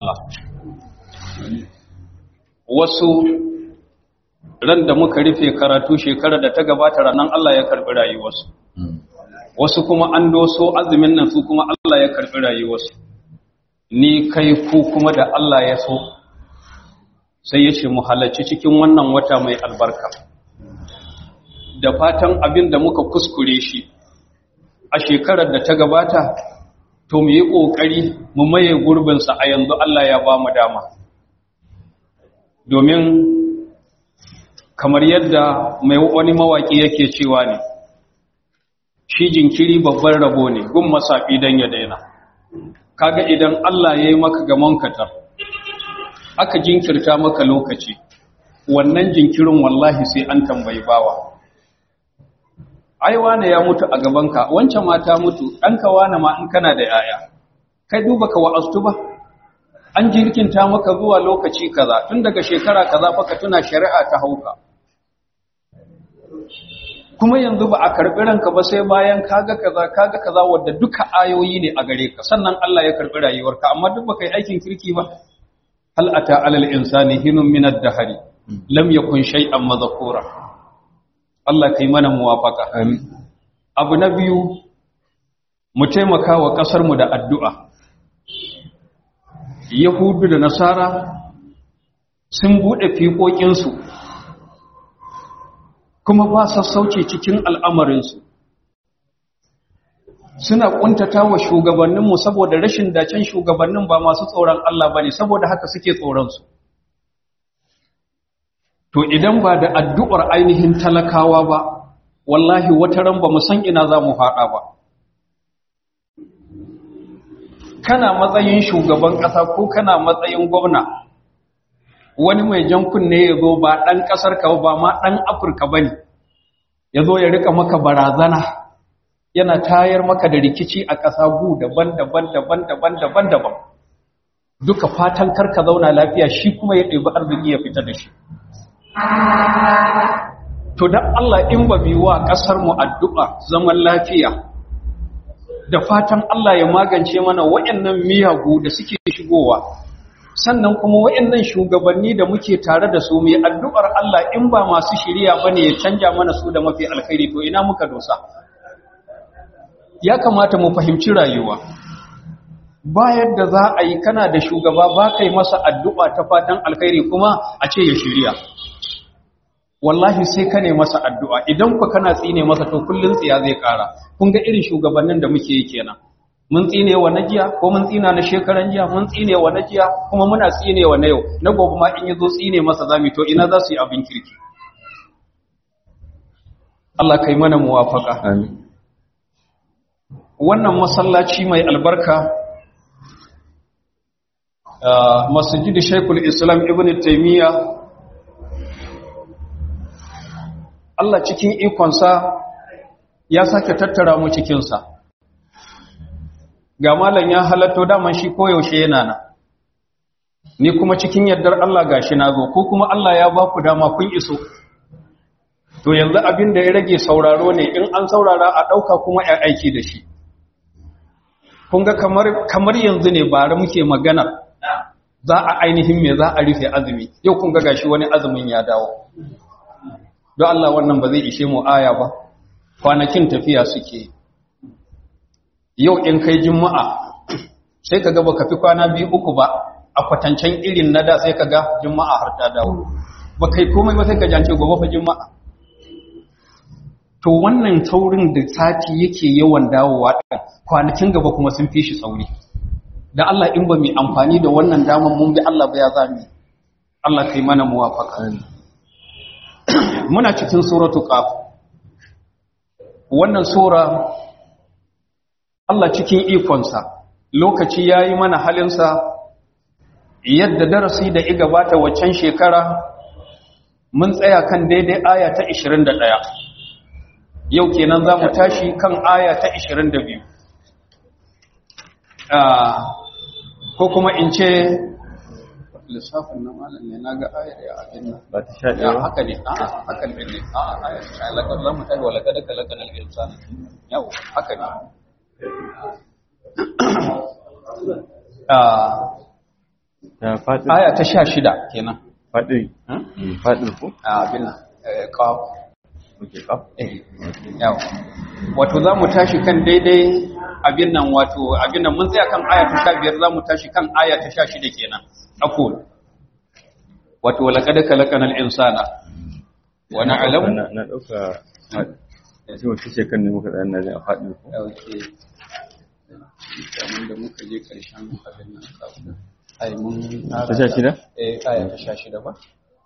Allah wasu ran da muka rufe karatu shekarar da ta gabata ranar Allah ya karbi rayuwarsu wasu kuma an doso azumin nan su kuma Allah ya karbi rayuwarsu ni kai ku kuma da Allah ya so sai ya ce mu halarci cikin wannan wata mai albarka da fatan abin da muka kuskure shi a shekarar da ta gabata to mu yi ƙoƙari mu maye gurbinsa a yanzu Allah ya ba mu dama domin kamar yadda mai wani mawaƙi yake cewa ne shi jinkiri babban rabo ne gun masafi don ya daina kaga idan Allah ya yi maka gamon katar aka jinkirta maka lokaci wannan jinkirin wallahi sai an tambayi bawa ai wane ya mutu a gabanka wancan mata mutu ɗanka wane ma in kana da yaya kai duba ka wa'astu ba an jirkinta maka zuwa lokaci kaza tun daga shekara kaza fa ka tuna shari'a ta hauka kuma yanzu ba a karɓi ranka ba sai bayan kaga kaza kaga kaza wadda duka ayoyi ne a gare ka sannan Allah ya karɓi rayuwarka amma duk baka yi aikin kirki ba hal ata alal insani hinun min ad-dahri lam yakun shay'an madhkura Allah kai mana muwafaka amin abu na biyu mu taimaka wa kasar mu da addu'a yahudu da nasara sun bude fiƙoƙin su kuma ba sassauci cikin al'amarinsu suna ƙuntata wa shugabanninmu saboda rashin dacen shugabannin ba masu tsoron Allah ba ne saboda haka suke tsoronsu to idan ba da addu'ar ainihin talakawa ba wallahi wata ran ba mu san ina za mu faɗa ba kana matsayin shugaban ƙasa ko kana matsayin gwamna wani mai jan kunne ya zo ba ɗan ƙasar ka ba ma ɗan afirka ba ne ya zo ya rika maka barazana yana tayar maka da rikici a ƙasa gu daban-daban daban-daban daban-daban duka fatan karka zauna lafiya shi kuma ya ɗebi arziki ya fita da shi to dan Allah in ba bi wa ƙasar mu addu'a zaman lafiya da fatan Allah ya magance mana waɗannan miyagu da suke shigowa sannan kuma waɗannan shugabanni da muke tare da su mai addu'ar Allah in ba masu shiriya bane ya canja mana su da mafi alkhairi to ina muka dosa ya kamata mu fahimci rayuwa bayar da za a yi kana da shugaba ba kai masa addu'a ta fatan alkhairi kuma a ce ya shirya wallahi sai ka ne masa addu'a idan ku kana tsine masa to kullun tsiya zai kara kun ga irin shugabannin da muke yi kenan mun tsine wa na jiya ko mun tsina na shekaran jiya mun tsine wa na jiya kuma muna tsine wa na yau na gobe ma in yazo tsine masa zami to ina za su yi abin kirki Allah kai mana muwafaka amin wannan masallaci mai albarka masjid Sheikhul Islam Ibn Taymiyyah Allah cikin ikonsa ya sake tattara mu cikinsa ga malam ya halatto daman shi koyaushe yana nan ni kuma cikin yardar Allah gashi na zo ko kuma Allah ya ba ku dama kun iso to yanzu abin da ya rage sauraro ne in an saurara a ɗauka kuma ya aiki da shi kun ga kamar, kamar yanzu ne bare muke magana za a ainihin me za a rufe azumi yau kun ga gashi wani azumin ya dawo don Allah wannan ba zai ishe mu aya ba kwanakin tafiya suke yau in kai juma'a sai ka ga baka fi kwana biyu uku ba a kwatancen irin na da sai ka ga juma'a har ta dawo ba kai komai ba sai ka jance gobe fa juma'a to wannan taurin da sati yake yawan dawowa ɗin kwanakin gaba kuma sun fi shi sauri da Allah in ba mu amfani da wannan daman mun bi Allah ba ya zami Allah kai mana muwafaka muna cikin suratu qaf wannan sura Allah cikin ikonsa lokaci yayi mana halinsa yadda darasi da iga bata waccan shekara mun tsaya kan daidai aya ta 21 yau kenan za mu tashi kan aya ta 22 ko kuma in ce lissafin na malam ne na ga ayar ya abin nan ba ta sha ɗaya ba haka ne a haka ne a ayar ta lakar za mu tashi walaka da kalakar al'insan yau haka ne ta faɗi aya ta sha shida kenan faɗi Hmm? faɗi ko a abin nan eh, qaf oke kaf eh yawa wato za mu tashi kan daidai abin nan wato abin nan mun tsaya kan aya ta sha biyar za mu tashi kan aya ta sha shida kenan aqul wato laqad khalaqnal insana wa na'lamu na na dauka faɗi sai wata ce kan ne muka tsaya na jin a faɗi ko dauke kamar da muka je karshen abin nan kafin ai mun ta sha shida eh aya ta sha shida ba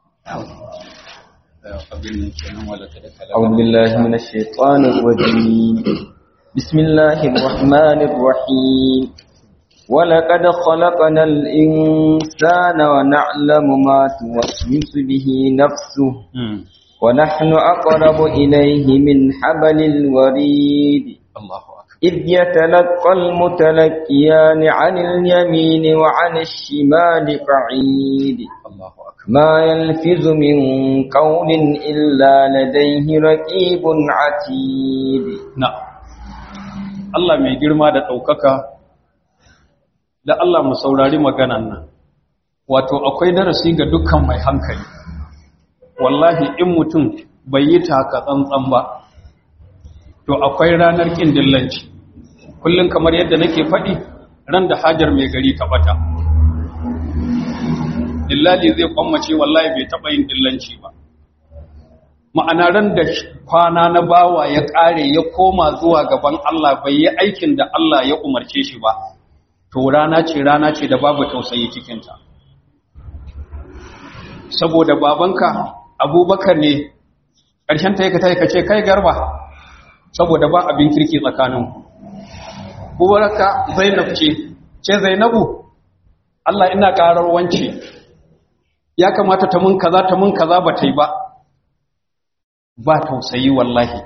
abin nan kenan wala ta da أعوذ بالله من الشيطان الرجيم بسم الله الرحمن الرحيم ولقد خلقنا الإنسان ونعلم ما توسوس به نفسه ونحن أقرب إليه من حبل الوريد Allahu akbar إذ يتلقى المتلقيان عن اليمين وعن الشمال قعيد Allahu akbar ما يلفظ من قول إلا لديه رقيب عتيد na Allah mai girma da ɗaukaka da Allah mu saurari maganan nan wato akwai darasi ga dukkan mai hankali wallahi in mutum bai yi taka tsantsan ba to akwai ranar ƙin dillanci kullum kamar yadda nake faɗi ran da hajar mai gari ta bata dillali zai kwammace wallahi bai taɓa yin dillanci ba ma'ana ran da kwana na bawa ya ƙare ya koma zuwa gaban Allah bai yi aikin da Allah ya umarce shi ba to rana ce rana ce da babu tausayi cikinta saboda babanka abubakar ne ƙarshen ta yi ka ce kai garba saboda ba abin kirki tsakaninku kuwarka zainab ce ce zainabu Allah ina ƙarar wance ya kamata ta mun kaza ta mun kaza ba ta yi ba ba tausayi wallahi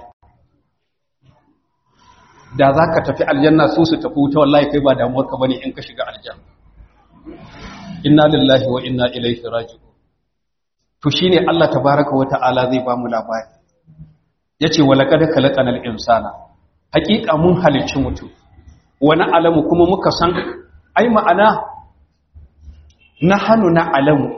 da za ka tafi aljanna su su tafi wuta wallahi kai ba damuwarka ba ne in ka shiga aljanna inna lillahi wa inna ilaihi raji'un to shine Allah tabaraka wa ta'ala zai ba mu labari yace wa laqad khalaqanal insana haqiqa mun halicci mutum wani alamu kuma muka san ai ma'ana nahanu na alamu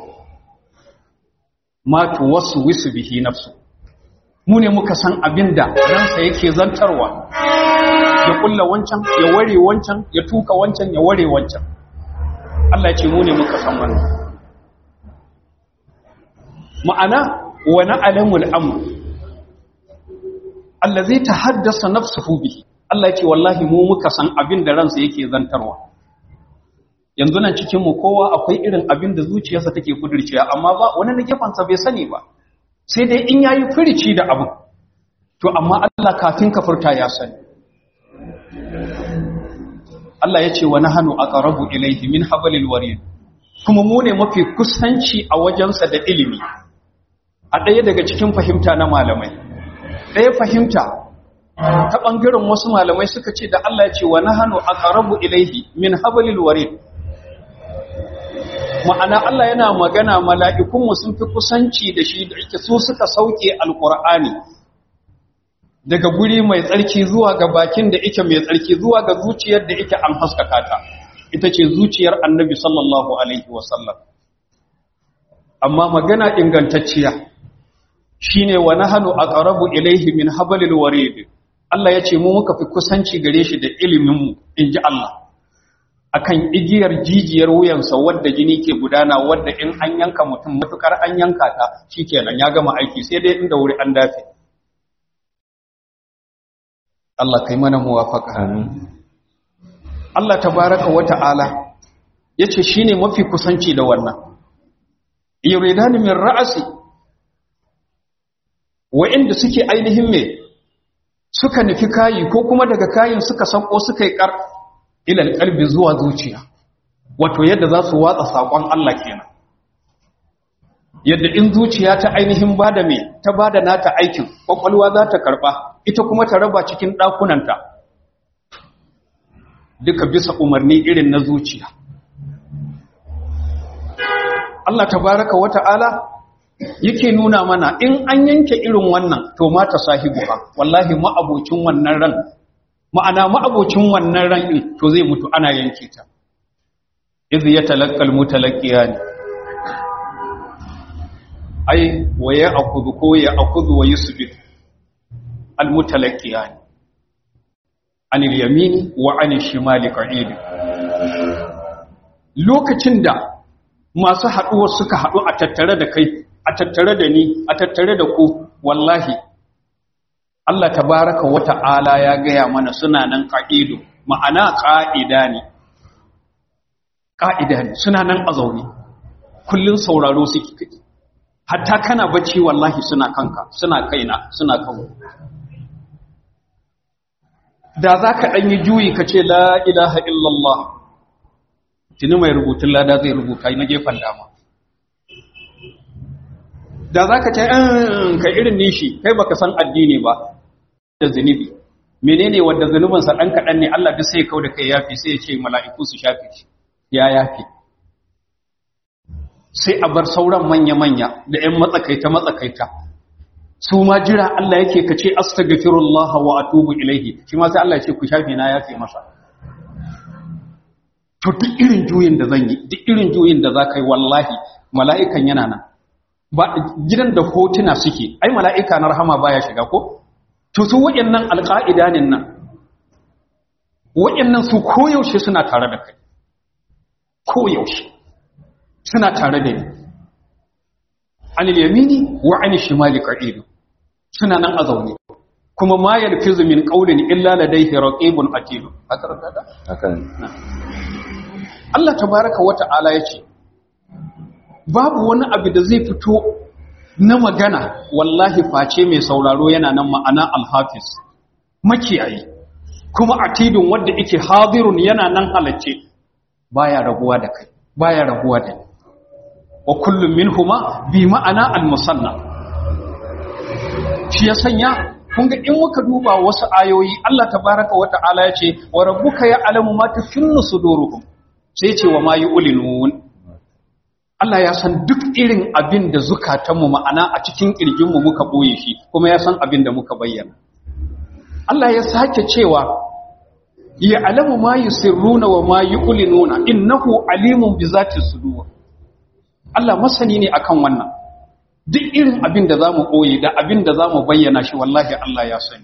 ma tuwaswisu bihi nafsu mu ne muka san abin da ransa yake zantarwa ya kulla wancan ya ware wancan ya tuka wancan ya ware wancan Allah ya ce mu ne muka san wannan ma'ana wa na'lamul amr allazi tahaddasa nafsuhu bihi Allah ya ce wallahi mu muka san abin da ransa yake zantarwa yanzu nan cikin mu kowa akwai irin abin da zuciyarsa take kudirciya amma ba wani na gefansa bai sani ba sai dai in yayi firici da abu to amma Allah kafin ka furta ya sani Allah ya ce wa nahnu aqrabu ilayhi min hablil warid kuma mu ne mafi kusanci a wajensa da ilimi a ɗaya daga cikin fahimta na malamai ɗaya fahimta ta ɓangaren wasu malamai suka ce da Allah ya ce wa nahnu aqrabu ilayhi min hablil warid ma'ana Allah yana magana mala'ikunmu sun fi kusanci da shi da ake su suka sauke alƙur'ani daga guri mai tsarki zuwa ga bakin da ike mai tsarki zuwa ga zuciyar da ike an haskaka ta ita ce zuciyar annabi sallallahu alaihi wasallam amma magana ingantacciya shine wa nahnu aqrabu ilaihi min hablil warid Allah ya ce mu muka fi kusanci gare shi da ilimin mu inji Allah akan igiyar jijiyar wuyansa wadda jini ke gudana wadda in an yanka mutum matukar an yanka ta shikenan ya gama aiki sai dai inda wuri an dafe Allah kai mana muwafaka amin Allah tabaraka wa ta'ala yace shine mafi kusanci da wannan yuridani min ra'asi wa'inda suke ainihin me suka nufi kayi ko kuma daga kayin suka sanko suka yi kar ilal kalbi zuwa zuciya wato yadda za su watsa saƙon Allah kenan yadda in zuciya ta ainihin bada me ta bada nata aikin kwakwalwa za ta karɓa ita kuma ta raba cikin ɗakunanta duka bisa umarni irin na zuciya Allah tabaraka wa ta'ala yake nuna mana in an yanke irin wannan to mata sahibu ba wallahi ma'abocin wannan ran ma'ana ma'abocin wannan ran ɗin to zai mutu ana yanke ta iz yatalaqqal mutalaqqiyan ai wa ya'khudhu ko ya'khudhu wa yusbit al mutalaqqiyan anil yamini wa anil shimali qa'id lokacin da masu haɗuwa suka haɗu a tattare da kai a tattare da ni a tattare da ku wallahi Allah tabaraka wa ta'ala ya gaya mana suna nan ƙa'idu ma'ana ƙa'ida ne ƙa'ida ne suna nan a zaune kullum sauraro suke kai hatta kana bacci wallahi suna kanka suna kaina suna kawo da za ka ɗanyi juyi ka ce la ilaha illallah tuni mai rubutun lada zai rubuta na gefen dama da za ka ce ka irin nishi kai baka san addini ba da zunubi menene wanda zunubinsa ɗan kaɗan ne Allah duk sai kau da kai yafi sai ya ce mala'iku su shafe shi ya yafi sai a bar sauran manya-manya da ‘yan matsakaita-matsakaita su ma jira Allah yake ka ce astaghfirullah wa atubu ilaihi shi ma sai Allah ya ce ku shafe na yafe masa to duk irin juyin da zan yi duk irin juyin da za ka yi wallahi mala'ikan yana nan ba gidan da hotuna suke ai mala'ika na rahama baya shiga ko to su waɗannan alƙa'idanin nan waɗannan su koyaushe suna tare da kai koyaushe suna tare da ni anil yamini wa anil shimali qa'idu suna nan a zaune kuma ma yalfizu min qawlin illa ladayhi raqibun atid haka da hakan Allah tabaraka wa ta'ala yace babu wani abu da zai fito na magana wallahi face mai sauraro yana nan ma'ana alhafiz makiyayi kuma atidun wanda yake hadirun yana nan halacce baya rabuwa da kai baya rabuwa da ni wa kullum minhuma bi ma'ana al-musanna shi ya sanya kun ga in muka duba wasu ayoyi Allah tabaraka wa ta'ala ya ce wa rabbuka ya'lamu ma tufinnu suduruhum sai ce wa ma yu'linun Allah ya san duk irin abin da zukatanmu ma'ana a cikin kirjinmu muka boye shi kuma ya san abin da muka bayyana Allah ya sake cewa ya alamu ma yusirruna wa ma yu'linuna innahu alimun bi zati sudur Allah masani ne akan wannan duk irin abin da zamu koyi da abin da zamu bayyana shi wallahi Allah ya sani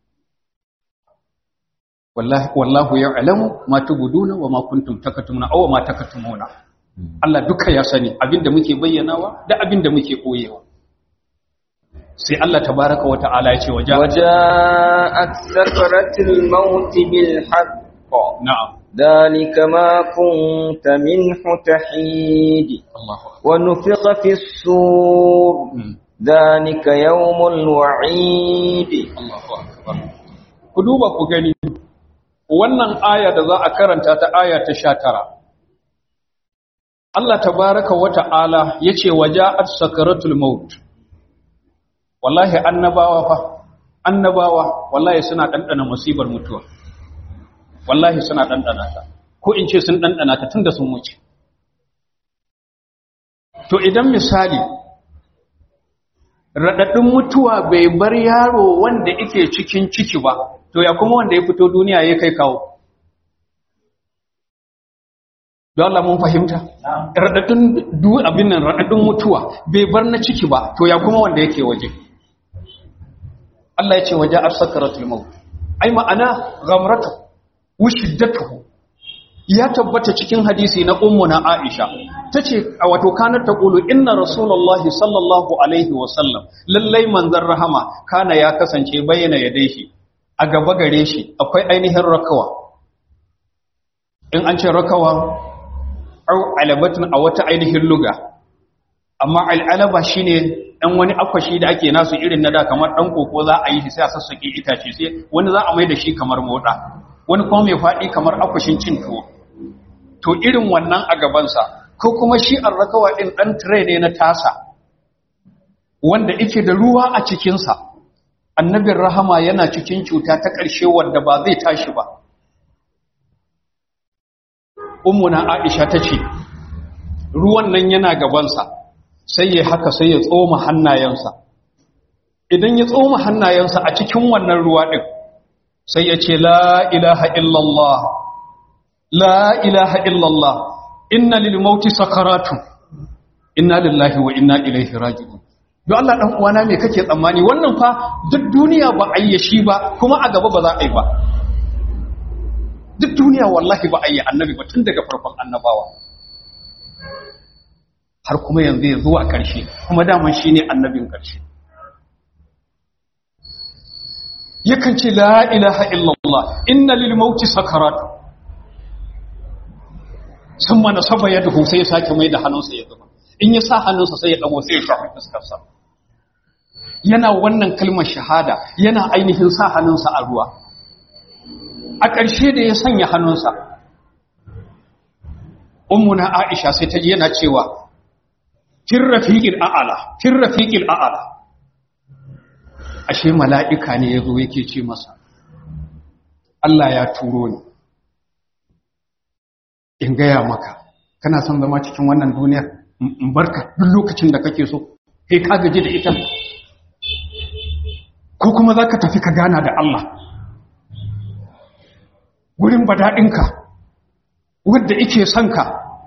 wallahi wallahu ya'lamu ma tubuduna wa ma kuntum takatumuna aw ma takatumuna Allah duka ya sani abin da muke bayyanawa da abin da muke koyewa sai Allah tabaraka wa ta'ala ya ce waja وجاءت سكرة الموت بالحق na'am ذلك ما كنت منه تحيد Allahu akbar ونفخ في الصور Mm. ذلك يوم الوعيد Allahu akbar ku duba ku gani wannan aya da za a karanta ta aya ta 19 Allah tabaraka wa ta'ala yace waja'at sakaratul maut wallahi annabawa fa annabawa wallahi suna dandana musibar mutuwa wallahi suna dandana ta ko in ce sun dandana ta tunda sun wuce to idan misali raɗaɗin mutuwa bai bar yaro wanda yake cikin ciki ba to ya kuma wanda ya fito duniya ya kai kawo don Allah mun fahimta raɗaɗin du abin nan raɗaɗin mutuwa bai bar na ciki ba to ya kuma wanda yake waje Allah ya ce waje arsakaratul maut ai ma'ana ghamratu wa shiddatuhu ya tabbata cikin hadisi na ummu na Aisha tace a wato kanar ta kulu inna rasulullahi sallallahu alaihi wa sallam lallai manzon rahama kana ya kasance bayyana yadai shi a gaba gare shi akwai ainihin rakawa in an ce rakawa au alabatun a wata ainihin luga amma al'alaba shine dan wani akwashi da ake nasu irin na da kamar dan koko za a yi shi sai a sassake itace sai wani za a mai da shi kamar moda wani kuma mai faɗi kamar akwashin cin tuwo to irin wannan a gabansa ko kuma shi arrakawa ɗin ɗan tire ne na tasa wanda ike da ruwa a cikinsa annabin rahama yana cikin cuta ta ƙarshe wadda ba zai tashi ba umuna aisha ta ce ruwan nan yana gabansa sai ya haka sai ya tsoma hannayensa idan ya tsoma hannayensa a cikin wannan ruwa ɗin sai ya ce la ilaha illallah la ilaha illallah inna lil mauti sakaratun inna lillahi wa inna ilaihi raji'un don Allah dan uwana me kake tsammani wannan fa duk duniya ba a yi shi ba kuma a gaba ba za a yi ba duk duniya wallahi ba a yi annabi ba tun daga farkon annabawa har kuma yanzu ya zuwa ƙarshe kuma daman shi ne annabin ƙarshe yakan ce la ilaha illallah inna lil mauti sakarat sun mana saba ya duhu sai ya sake mai da hannunsa ya zuba in ya sa hannunsa sai ya dago sai ya shafi fuskarsa yana wannan kalmar shahada yana ainihin sa hannunsa a ruwa a ƙarshe da ya sanya hannunsa ummuna aisha sai ta yana cewa kin rafiqil a'ala kin rafiqil a'ala ashe mala'ika ne yazo yake ce masa Allah ya turo ni in gaya maka kana son zama cikin wannan duniyar in barka duk lokacin da kake so kai ka gaji da ita ko kuma za ka tafi ka gana da Allah gurin badaɗinka wadda ike son ka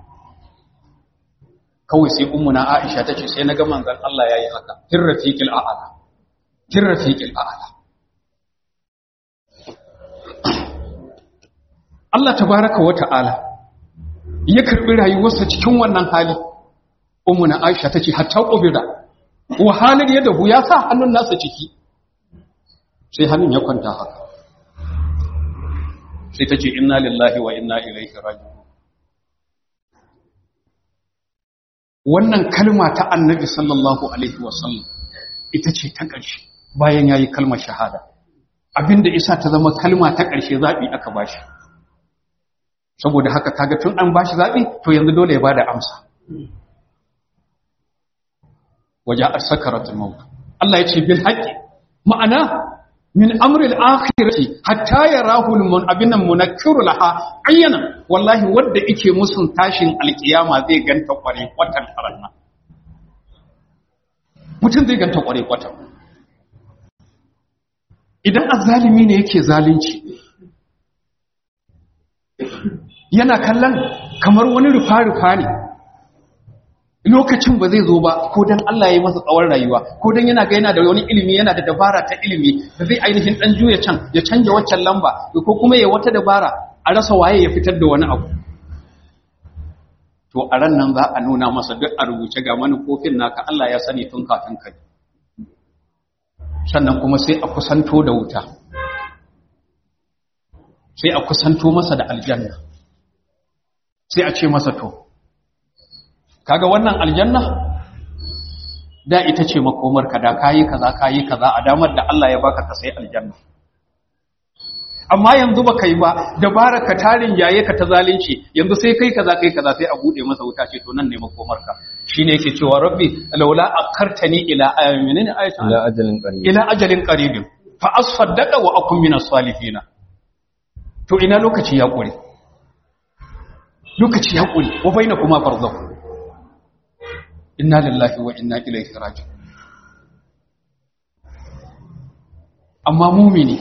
kawai sai ummuna aisha ta ce sai na ga manzan Allah ya yi haka kin rafiqil a'ala kin rafiqil a'ala Allah tabaraka wa ta'ala ya karbi rayuwarsa cikin wannan hali ummuna aisha ta ce hatta qubira wa halin ya dahu ya sa hannun nasa ciki sai hannun ya kwanta haka sai ta ce inna lillahi wa inna ilaihi raji'un wannan kalma ta annabi sallallahu alaihi wasallam ita ce ta ƙarshe bayan yayi kalmar shahada abinda isa ta zama kalma ta ƙarshe zabi aka bashi saboda haka kaga tun an bashi zabi to yanzu dole ya bada amsa waja as-sakaratul maut Allah ya ce bil haqqi ma'ana min amril akhirati hatta yarahu almun abinan munakkiru laha ayyana wallahi wanda yake musun tashin alkiyama zai ganta kware kwatan faranna mutum zai ganta kware kwatan idan azzalimi ne yake zalunci yana kallon kamar wani rufa-rufa ne lokacin ba zai zo ba ko dan Allah ya yi masa tsawon rayuwa ko dan yana ga yana da wani ilimi yana da dabara ta ilimi da zai ainihin dan juya can ya canja waccan lamba ko kuma ya wata dabara a rasa waye ya fitar da wani abu to a ran nan za a nuna masa duk a rubuce ga manufofin naka Allah ya sani tun kafin kai sannan kuma sai a kusanto da wuta sai a kusanto masa da aljanna sai a ce masa to kaga wannan aljanna da ita ce makomarka da kayi kaza kayi kaza a damar da Allah ya baka ka sai aljanna amma yanzu ba kai ba dabara ka tarin yaye ka ta zalunci yanzu sai kai kaza kai kaza sai a bude masa wuta ce to nan ne makomarka shine yake cewa rabbi laula akartani ila ayamin ayatan ila ajalin qarib ila ajalin qaribin fa asfaddaqa wa akun minas salihin to ina lokaci ya kure lokaci ya kure wa bainakuma barzakh inna lillahi wa inna ilaihi raji'un amma mumini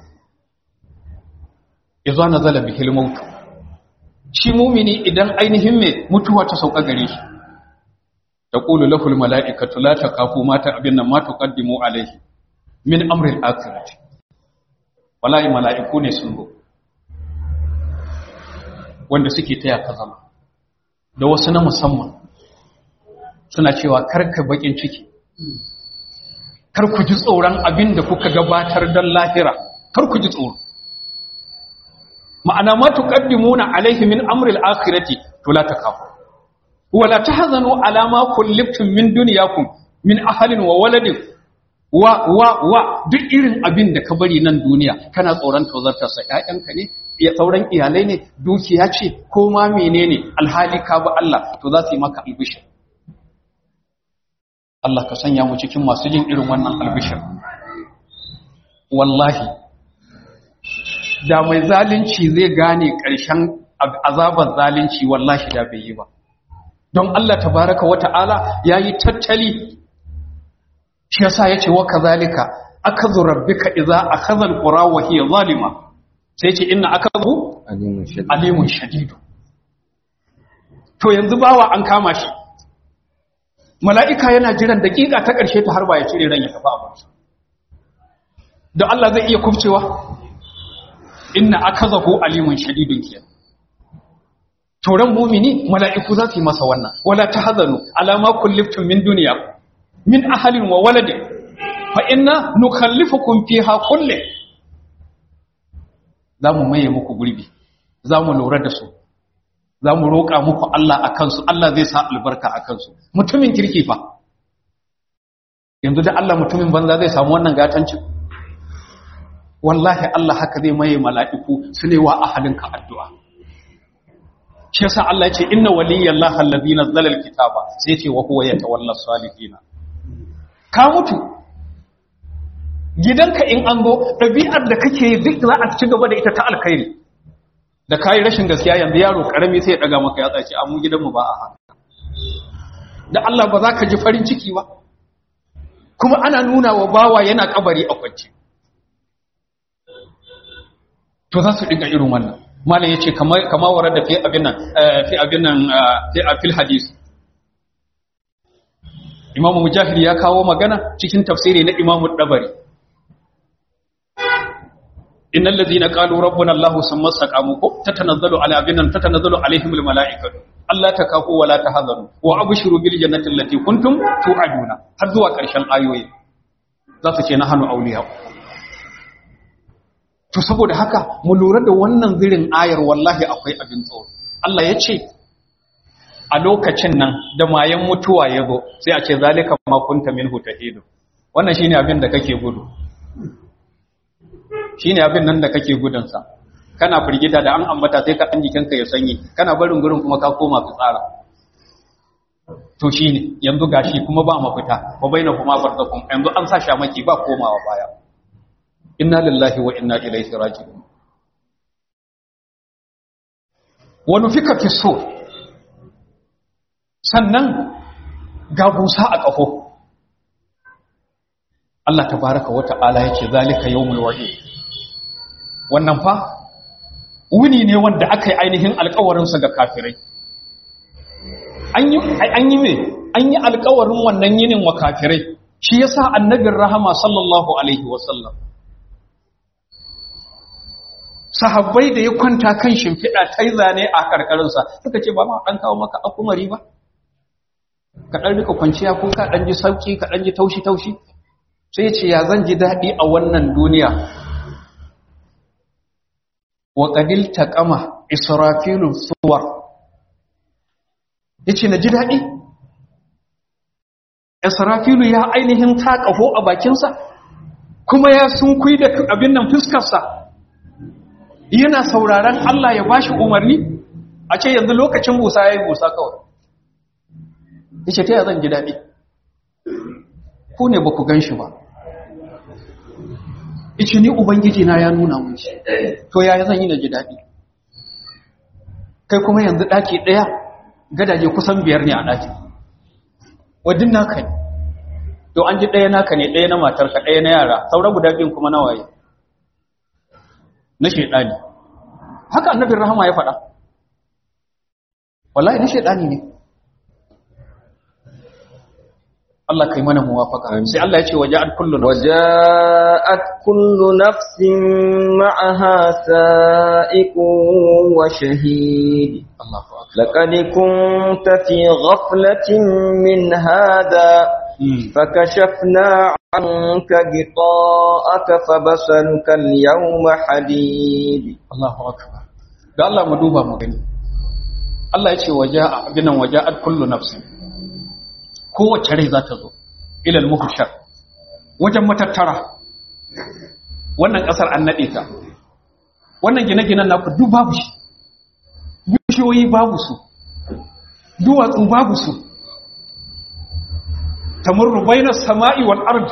yazo nazala bihil maut shi mumini idan ainihin me mutuwa ta sauka gare shi taqulu lahul malaikatu la taqafu ma ta abinna ma tuqaddimu alaihi min amri al-akhirati wallahi malaiku ne sun zo wanda suke taya ka zama da wasu na musamman suna cewa karka bakin ciki kar ku ji tsoron abin da kuka gabatar don lahira kar ku ji tsoro ma'ana ma tuqaddimuna alaihi min amri al-akhirati to la takafu wa la tahzanu ala ma kullibtum min dunyakum min ahlin wa waladin wa wa wa duk irin abin da ka bari nan duniya kana tsoron tozartar sa ƴaƴanka ne ya sauran iyalai ne dukiya ce ko ma menene alhali ka ba Allah to za su yi maka albishir Allah ka sanya mu cikin masu jin irin wannan albishir wallahi da mai zalunci zai gane ƙarshen azabar zalunci wallahi da bai yi ba don Allah tabaraka wata'ala yayi tattali shi yasa yace wa kazalika akadhu rabbika idza akhadha alqura wa hiya zalima sai yace inna akadhu alimun shadid alimun shadidu to yanzu bawa an kama shi mala'ika yana jiran daƙiƙa ta ƙarshe ta harba ya cire ran ya tafi abinsa da Allah zai iya kubcewa inna akazahu alimun shadidun kiyar turan mumini mala'iku za su yi masa wannan wala ta hazanu alama kulliftum min duniya min ahalin wa waladin fa inna nukallifukum fiha kulle za mu maye muku gurbi za mu lura da su za mu roƙa muku Allah a kansu Allah zai sa albarka a kansu mutumin kirki fa yanzu da Allah mutumin banza zai samu wannan gatancin wallahi Allah haka zai maye mala'iku su ne wa ahalinka addu'a shi yasa Allah ya ce inna waliyyallahi allazi nazzala alkitaba sai ce wa huwa yatawalla salihin ka mutu gidanka in an zo ɗabi'ar da kake duk za a ci gaba da ita ta alkhairi da kayi rashin gaskiya yanzu yaro karami sai ya daga maka ya tsaci amma gidanmu ba a haka da Allah ba za ka ji farin ciki ba kuma ana nuna wa bawa yana kabari a kwance to za su dinga irin wannan malam yace kamar kamar warar da fi abin nan fi abin nan fi fil hadis Imam Mujahid ya kawo magana cikin tafsiri na Imam Dabari innal ladhina qalu rabbuna allah summa istaqamu ko tatanazzalu ala abinan tatanazzalu alaihim al malaikatu alla takafu wa la tahzanu wa abshiru bil jannati allati kuntum tu'aduna har zuwa karshen ayoyi za su ce na hanu auliya to saboda haka mu lura da wannan zirin ayar wallahi akwai abin tsoro Allah ya ce a lokacin nan da mayan mutuwa ya zo sai a ce zalika ma kunta minhu tahidu wannan shine abin da kake gudu shine abin nan da kake gudunsa kana firgita da an ambata sai ka dan jikinka ya sanyi kana barin gurin kuma ka koma fitsara to shine yanzu gashi kuma ba mafita wa baina kuma barzakum yanzu an sa shamaki ba komawa baya inna lillahi wa inna ilaihi raji'un wa nufika fi sur sannan ga busa a kafo Allah tabaraka wa ta'ala yake zalika yawmul wa'id wannan fa wuni ne wanda aka yi ainihin alkawarinsa ga kafirai an yi me an yi alkawarin wannan yinin wa kafirai shi yasa annabin rahama sallallahu alaihi wasallam sahabbai da ya kwanta kan shimfiɗa ta yi zane a karkarinsa suka ce ba ma ɗan kawo maka akumari ba ka ɗan rika kwanciya ko ka ɗan ji sauƙi ka ɗan ji taushi-taushi sai ce ya zan ji daɗi a wannan duniya wa ƙadil ta ƙama israfilun suwar ya ce na ji daɗi israfilu ya ainihin ta ƙaho a bakinsa kuma ya sun kui da abin nan fuskarsa yana sauraron Allah ya bashi umarni a ce yanzu lokacin busa ya yi busa kawai ya ce ta yi zan ji daɗi ku ne ba ku gan shi ba ice ni ubangiji na ya nuna mun shi to ya zan yi na ji daɗi kai kuma yanzu ɗaki ɗaya gadaje kusan biyar ne a ɗaki wadin naka ne to an ji ɗaya naka ne ɗaya na matarka ɗaya na yara saura guda biyun kuma na waye na shaidani haka annabin rahama ya faɗa wallahi na shaidani ne Allah kai mana muwafaka sai Allah ya ce waja'at kullu waja'at kullu nafsin ma'aha sa'iqun wa shahid Allahu akbar laqad kunta fi ghaflatin min hadha فكشفنا عنك غطاءك فبصرك اليوم حديد Allahu akbar da Allah mu duba mu gani Allah ya ce waja'a binan waja'at kullu nafsin kowace rai za ta zo ilal muhshar wajen matattara wannan kasar an nade ta wannan gine-ginen naku duk babu shi bishiyoyi babu su duwatsu babu su tamurru bainas sama'i wal ard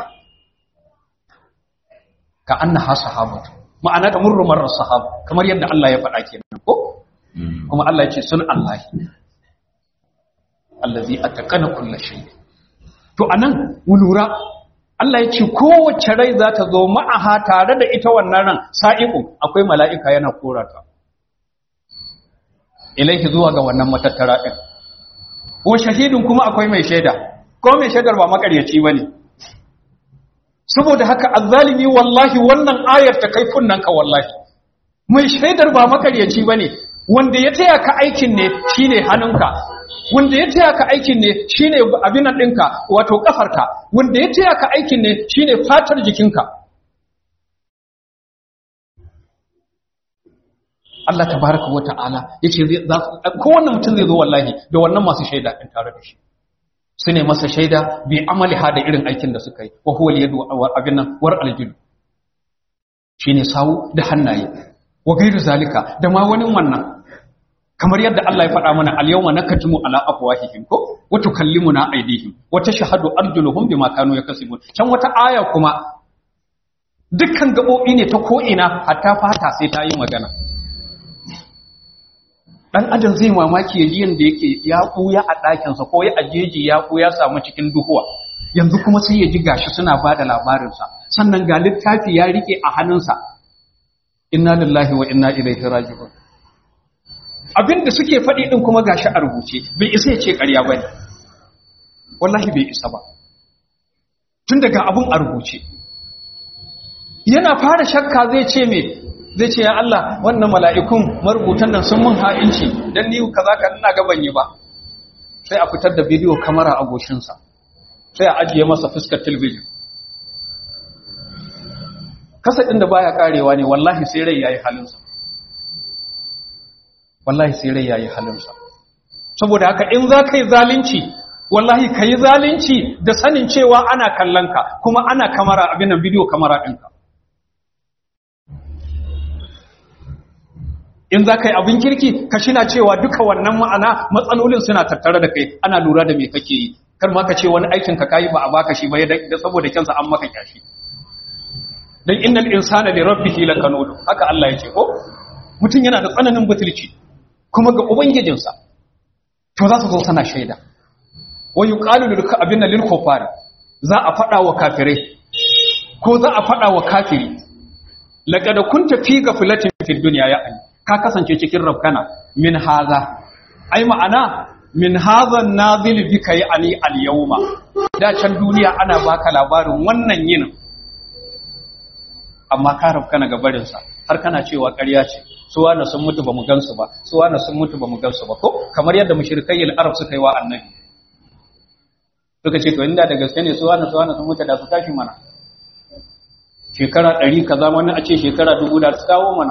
ka annaha sahabatu ma'ana tamurru marar sahab kamar yadda Allah ya faɗa kenan ko kuma Allah ya ce sun Allah allazi ataqana kulli shay to anan mu lura Allah ya ce kowace rai za ta zo ma'aha tare da ita wannan ran sa'iqu akwai mala'ika yana korata ilaihi zuwa ga wannan matattara din wa shahidun kuma akwai mai shaida ko mai shaidar ba makaryaci bane saboda haka azzalimi wallahi wannan ayar ta kai kunnan ka wallahi mai shaidar ba makaryaci bane wanda ya taya ka aikin ne shine hannunka wanda ya taya ka aikin ne shine abin ɗinka wato kafarka wanda ya taya ka aikin ne shine fatar jikinka Allah tabaraka wa ta'ala yace zai za kowanne mutum zai zo wallahi da wannan masu shaida din tare da shi su ne masa shaida bi amali hada irin aikin da suka yi wa huwa yadu abin nan war aljul shine sawu da hannaye wa gairu zalika da ma wani wannan kamar yadda Allah ya faɗa mana al-yawma nakatumu ala afwahihim ko wa tukallimuna aydihim wa tashhadu arjuluhum bima kanu yakasibun can wata aya kuma dukkan gabobi ne ta ko ina hatta fata sai ta yi magana dan adam zai mamaki yaji yanda yake ya buya a ɗakinsa ko ya ajeji ya buya samu cikin duhuwa yanzu kuma sai ya ji gashi suna bada labarinsa sannan ga littafi ya rike a hannunsa inna lillahi wa inna ilaihi raji'un abinda suke faɗi din kuma gashi a rubuce bai isa ya ce ƙarya bane wallahi bai isa ba tun daga abun a rubuce yana fara shakka zai ce me zai ce ya Allah wannan mala'ikun marubutan nan sun mun ha'inci dan ni kaza ka ina ga ban yi ba sai a fitar da bidiyo kamera a goshinsa sai a ajiye masa fuskar talbijin kasadin da baya karewa ne wallahi sai rai yayi halinsa wallahi sai rai yayi halinsa saboda haka in za ka yi zalunci wallahi ka yi zalunci da sanin cewa ana kallon ka kuma ana kamara abin nan bidiyo kamara ɗinka in za ka yi abin kirki ka shina cewa duka wannan ma'ana matsalolin suna tattare da kai ana lura da me kake yi kar ma ka ce wani aikin ka kayi ba a baka shi ba da saboda kyansa an maka kyashi dan innal insana li rabbihi lakanud haka Allah yake ko mutum yana da tsananin butulci kuma ga ubangijinsa to za su zo sana shaida wa yuqalu lil abinna lil kufar za a fada wa kafirai ko za a fada wa kafiri laqad kunta fi ghaflatin fid dunya ya ani ka kasance cikin rafkana min haza ai ma'ana min haza nazil bika ya ali al yawma da can duniya ana baka labarin wannan yinin amma ka rafkana ga barin sa har kana cewa ƙarya ce su wani sun mutu bamu gansu ba su wani sun mutu bamu gansu ba ko kamar yadda mushrikai al-arab suka yi wa annabi suka ce to inda da gaske ne su wani su wani sun mutu da su tashi mana shekara 100 kaza wani a ce shekara 1000 da su kawo mana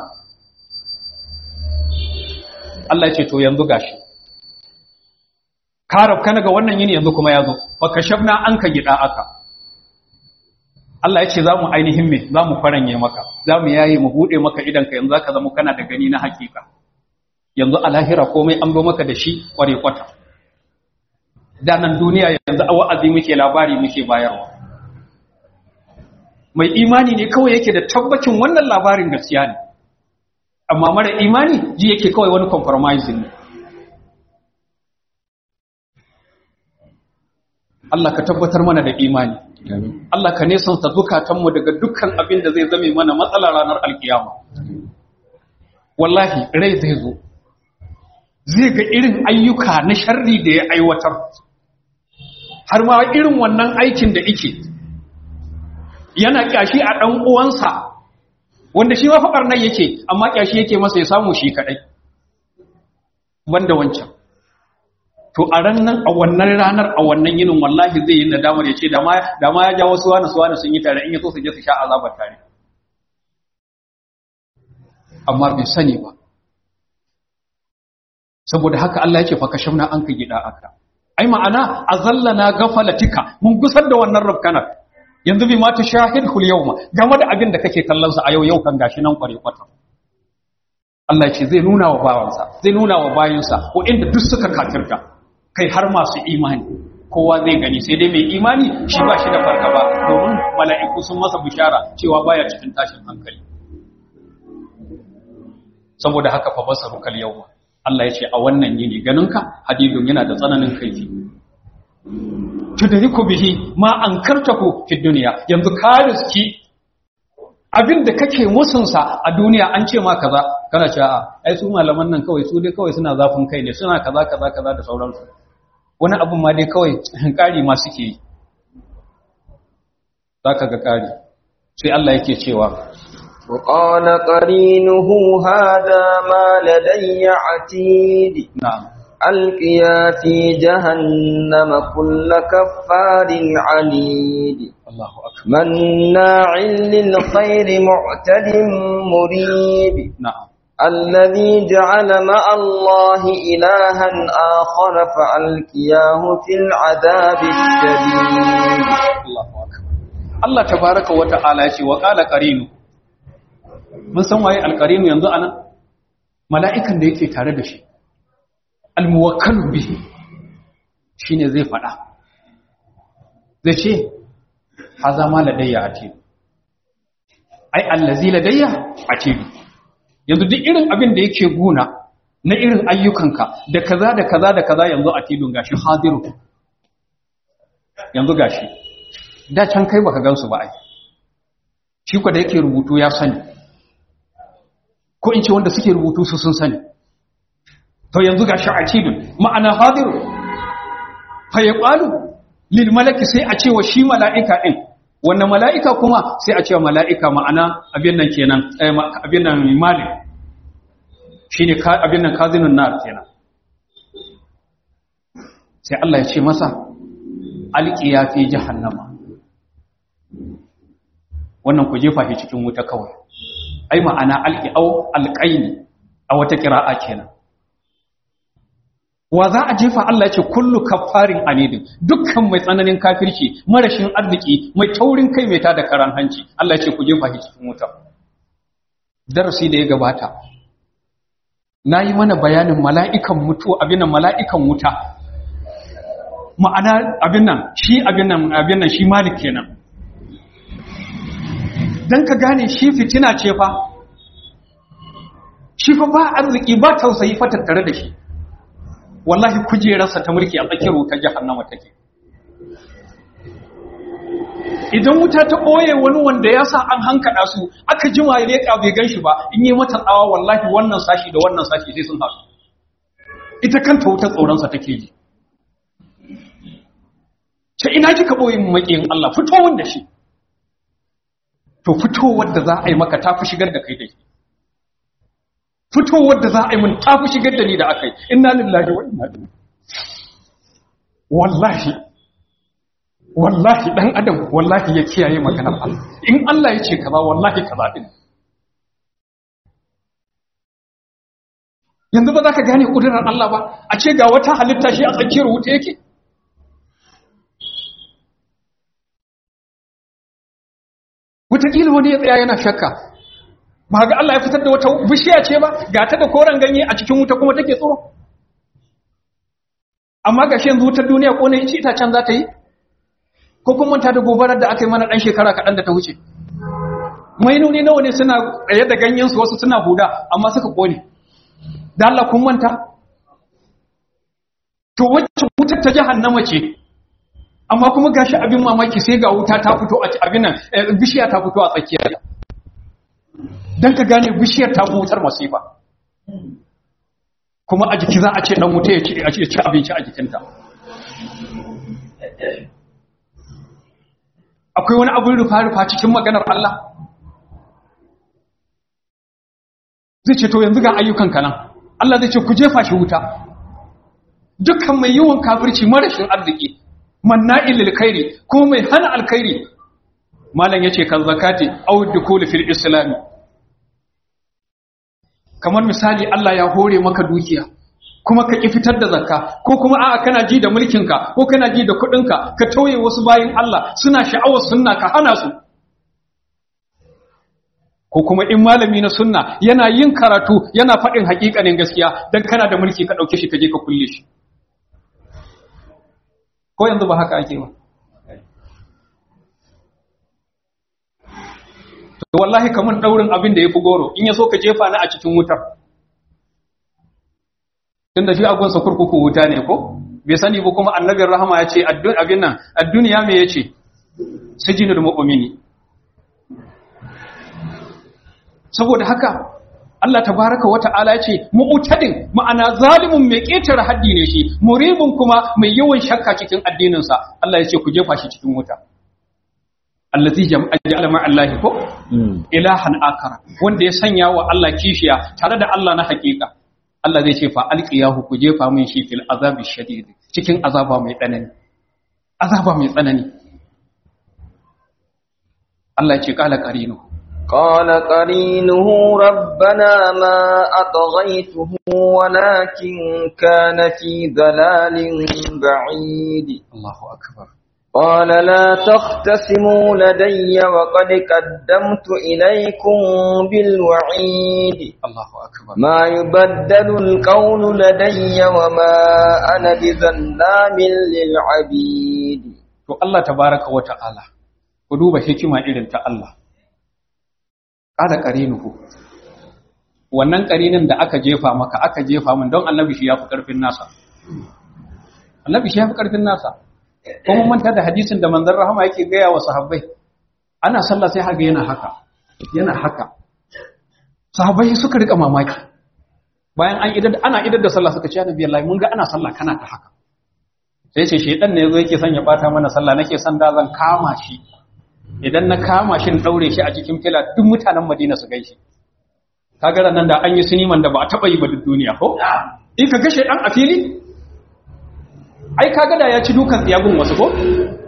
Allah ce to yanzu gashi ka rabka ga wannan yini yanzu kuma yazo fa kashafna anka gida aka Allah ya ce za mu ainihin me za mu faranye maka za mu yaye mu bude maka idan ka yanzu zaka zama kana da gani na hakika yanzu a lahira komai an zo maka da shi kware kwata da nan duniya yanzu a wa'azi muke labari muke bayarwa mai imani ne kawai yake da tabbacin wannan labarin gaskiya ne amma mara imani ji yake kawai wani compromising ne Allah ka tabbatar mana da imani Allah ka nesanta zukatanmu daga dukkan abin da zai zame mana matsala ranar alkiyama wallahi rai zai zo zai ga irin ayyuka na sharri da ya aiwatar har ma irin wannan aikin da ike yana kyashi a ɗan uwansa wanda shi ma faɓar nan yake amma kyashi yake masa ya samu shi kaɗai banda wancan to a ranar a wannan ranar a wannan yinin wallahi zai yi nadamar ya ce da ma ya ja wasu wani su wani sun yi tare in ya so su je su sha azabar tare amma bai sani ba saboda haka Allah yake fa kashafna an ka gida aka ai ma'ana azallana gafalatika mun gusar da wannan rafkanar yanzu bi ma ta shahidul yawma game da abin da kake kallon sa a yau yau kan gashi nan kware kwata Allah ce zai nuna wa bawansa zai nuna wa bayinsa ko inda duk suka kafirta kai har masu imani kowa zai gani sai dai mai imani shi ba shi da fargaba domin mala'iku sun masa bishara cewa baya cikin tashin hankali saboda haka fa basaru kal yawma Allah ya ce a wannan yini ganinka hadidun yana da tsananin kaifi tudriku bihi ma ankartahu fi dunya yanzu ka riski abinda kake musunsa a duniya an ce ma kaza kana cewa a ai su malaman nan kawai su dai kawai suna zafin kai ne suna kaza kaza kaza da sauransu wani abin ma dai kawai ƙari ma suke yi za ka ga ƙari sai Allah yake cewa وقال قرينه هذا ما لدي عتيد na'am ألقيا في جهنم كل كفار عنيد Allahu akbar مناع للخير معتد مريب na'am الذي جعل مع الله إلها آخر فألقياه في العذاب الشديد Allahu akbar Allah tabaraka wa ta'ala ya ce wa qala qarinu mun san waye alqarinu yanzu anan mala'ikan da yake tare da shi almuwakkalu bihi shine zai fada zai ce haza ma ladayya atid ai allazi ladayya atid yanzu duk irin abin da yake guna na irin ayyukanka da kaza da kaza da kaza yanzu atidun gashi hadiru yanzu gashi da can kai baka gansu ba ai shi ko da yake rubutu ya sani ko in ce wanda suke rubutu su sun sani to yanzu gashi atidun ma'ana hadiru fa yaqalu lil malaki sai a ce wa shi mala'ika din wannan mala'ika kuma sai a ce wa mala'ika ma'ana abin nan kenan eh, ma- abin nan malik shine ka- abin nan kazinun nar kenan sai Allah ya ce masa alqiya fi jahannama wannan ku jefa shi cikin wuta kawai ai ma'ana alqiau alqaini a wata qira'a kenan wa za a jefa Allah ya ce kullu kaffarin anidin dukkan mai tsananin kafirci marashin arziki mai taurin kai mai tada karan hanci Allah ya ce ku jefa shi cikin wuta darasi da ya gabata nayi mana bayanin mala'ikan mutu abin nan mala'ikan wuta ma'ana abin nan shi abin nan abin nan shi malik kenan dan ka gane shi fitina ce fa shi fa ba arziki ba tausayi fa tattare da shi wallahi kujerarsa ta mulki a tsakiyar wutar jahannama take idan wuta ta ɓoye wani wanda ya sa an hankada su aka jima ya leƙa bai gan shi ba in yi mata tsawa wallahi wannan sashi da wannan sashi sai sun haɗu ita kanta wutar tsoronsa take ji ce ina kika ɓoye mu maƙiyin Allah fito wanda shi to fitowar da za a yi maka ta fi shigar da kai da shi fitowar da za a yi mun ta fi shigar da ni da aka yi inna lillahi wa inna ilaihi wallahi wallahi dan adam wallahi ya kiyaye maganar Allah in Allah ya ce kaza wallahi kaza din yanzu ba za ka gane kudurar Allah ba a ce ga wata halitta shi a tsakiyar wuta yake wataƙila wani ya tsaya yana shakka ba ga Allah ya fitar da wata bishiya ce ba ga ta da koren ganye a cikin wuta kuma take tsoro amma ga shi yanzu wutar duniya ko ne ci itacen za ta yi ko kun manta da gobarar da aka yi mana ɗan shekara kaɗan da ta wuce mainoni nawa ne suna tsaye da ganyensu wasu suna huda amma suka ƙone da Allah kun manta to wacce wutar ta jahannama ce amma kuma gashi abin mamaki sai ga wuta ta fito a abin nan eh, bishiya ta fito a tsakiyar dan ka gane bishiyar ta fi wutar masifa kuma a jiki za a ce dan wuta ya ci a ci ci abinci a jikinta akwai wani abin rufa-rufa cikin maganar Allah zai ce to yanzu ga ayyukan kanan Allah zai ce ku jefa shi wuta dukkan mai yawan kafirci marashin arziki manna'il lil khairi ko mai hana alkhairi malam yace kan zakati aw dukul fil islam kamar misali Allah ya hore maka dukiya kuma ka ki fitar da zakka ko kuma a'a kana ji da mulkinka ko kana ji da kuɗinka ka tauye wasu bayin Allah suna sha'awar sunna ka hana su ko kuma in malami na sunna yana yin karatu yana faɗin haƙiƙanin gaskiya dan kana da mulki ka ɗauke shi ka je ka kulle shi ko yanzu ba haka ake ba to wallahi kaman daurin abin da yafi goro in yaso ka jefa ni a cikin wutar tunda shi agunsa kurkuku wuta ne ko bai sani ba kuma annabin rahama ya ce abin nan ad-dunya me yace sijinul mu'mini saboda haka Allah tabaraka wa ta'ala ya ce mu'tadin ma'ana zalimun mai ƙetare haddi ne shi muribun kuma mai yawan shakka cikin addininsa Allah ya ce ku jefa shi cikin wuta allazi jama'a ma Allah ko ilahan akara wanda ya sanya wa Allah kishiya tare da Allah na hakika Allah zai ce fa alqiyahu ku jefa min shi fil azabi shadid cikin azaba mai tsanani azaba mai tsanani Allah ya ce kala qarinu قال قرينه ربنا ما أطغيته ولكن كان في ضلال بعيد Allahu akbar قال لا تختصموا لدي وقد قدمت إليكم بالوعيد Allahu akbar ما يبدل القول لدي وما أنا بظلام للعبيد to Allah tabaraka wa ta'ala ku duba hikima irin ta Allah kada qarinuhu wannan qarinin da aka jefa maka aka jefa min don annabi shi yafi karfin nasa annabi shi yafi karfin nasa kuma manta da hadisin da manzon rahama yake gaya wa sahabbai ana sallah sai haga yana haka yana haka sahabbai suka rika mamaki bayan an idar ana idar da sallah suka ce annabi Allah mun ga ana sallah kana ta haka sai ce shedan ne yazo yake son ya bata mana sallah nake son da zan kama shi idan na kama shi in daure shi a cikin fila duk mutanen Madina su gaishe kaga nan da an yi siniman da ba a taba yi ba duk duniya ko in ka ga shedan a fili ai kaga da ya ci dukan tsiyagun wasu ko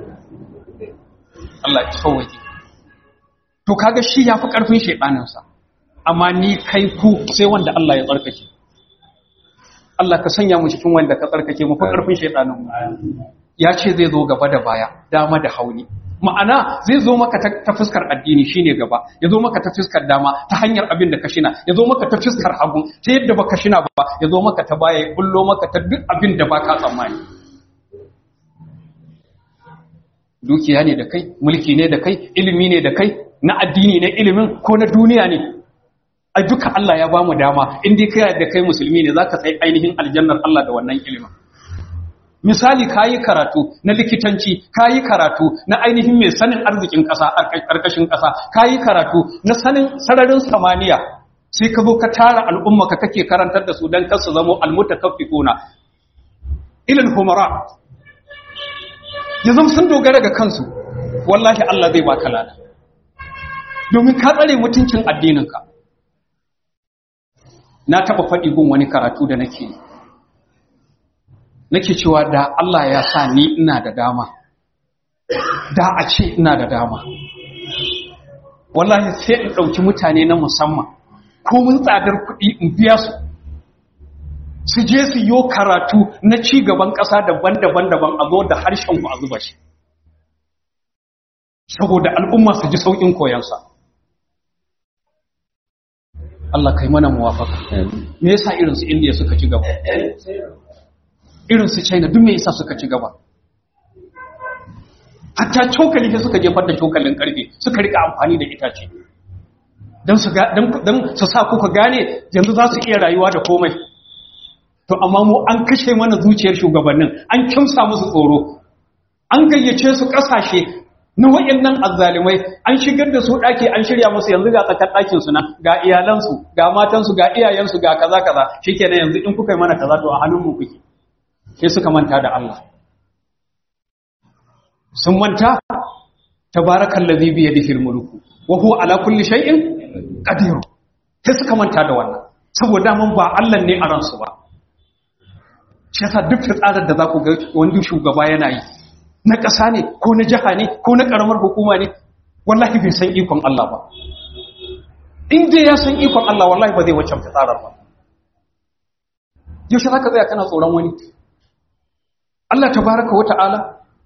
Allah ya sauwaje to kaga shi yafi karfin shedanin sa amma ni kai ku sai wanda Allah ya tsarkake Allah ka sanya mu cikin wanda ka tsarkake mu fa karfin shedanin mu ya ce zai zo gaba da baya dama da hauni ma'ana zai zo maka ta, ta fuskar addini shine gaba ya zo maka ta fuskar dama ta hanyar abin da ka shina ya zo maka ta fuskar hagu ta yadda baka shina ba ya zo maka ta baya ya bullo maka ta duk abin da baka tsammani dukiya ne da kai mulki ne da kai ilimi ne da kai na addini ne ilimin ko na duniya ne ai duka Allah ya bamu dama in dai kai da kai musulmi ne zaka sai ainihin aljannar Allah da wannan ilimin misali kayi karatu na likitanci kayi karatu na ainihin mai sanin arzikin ƙasa ƙarƙashin ƙasa kayi karatu na sanin sararin samaniya sai ka zo ka tara al'umma ka kake karantar da su dan kar su zamo almutakaffifuna ilal humara yanzu sun dogara ga kansu wallahi Allah zai baka lada domin ka tsare mutuncin addininka na taba faɗi gun wani karatu da nake yi nake cewa da Allah ya sa ni ina da dama da a ce ina da dama wallahi sai in ɗauki mutane na musamman ko mun tsadar kuɗi in biya su su je su yi karatu na ci gaban ƙasa daban-daban daban a zo da harshen ku a zuba shi saboda al'umma su ji sauƙin koyansa Allah kai mana muwafaka me yasa irin su India suka ci gaba irin su China duk me yasa suka ci gaba hatta cokali sai suka jefar da cokalin karfe suka rika amfani da itace dan su dan su sa kuka gane yanzu za su iya rayuwa da komai to amma mu an kashe mana zuciyar shugabannin an kimsa musu tsoro an gayyace su kasashe na wayannan azzalimai an shigar da su daki an shirya musu yanzu ga tsakar dakin su nan ga iyalansu ga matansu ga iyayensu ga kaza kaza shikenan yanzu in kuka yi mana kaza to a hannun mu kuke sai suka manta da Allah sun manta tabarakallazi bi yadihi almulku wa huwa ala kulli shay'in qadir sai suka manta da wannan saboda mun ba Allah ne a ransu ba shi yasa duk tsarin da za ku ga wani shugaba yana yi na ƙasa ne ko na jiha ne ko na ƙaramar hukuma ne wallahi bai san ikon Allah ba in dai ya san ikon Allah wallahi ba zai waccan fitsarar ba yaushe za ka tsaya kana tsoron wani Allah tabaraka wa ta'ala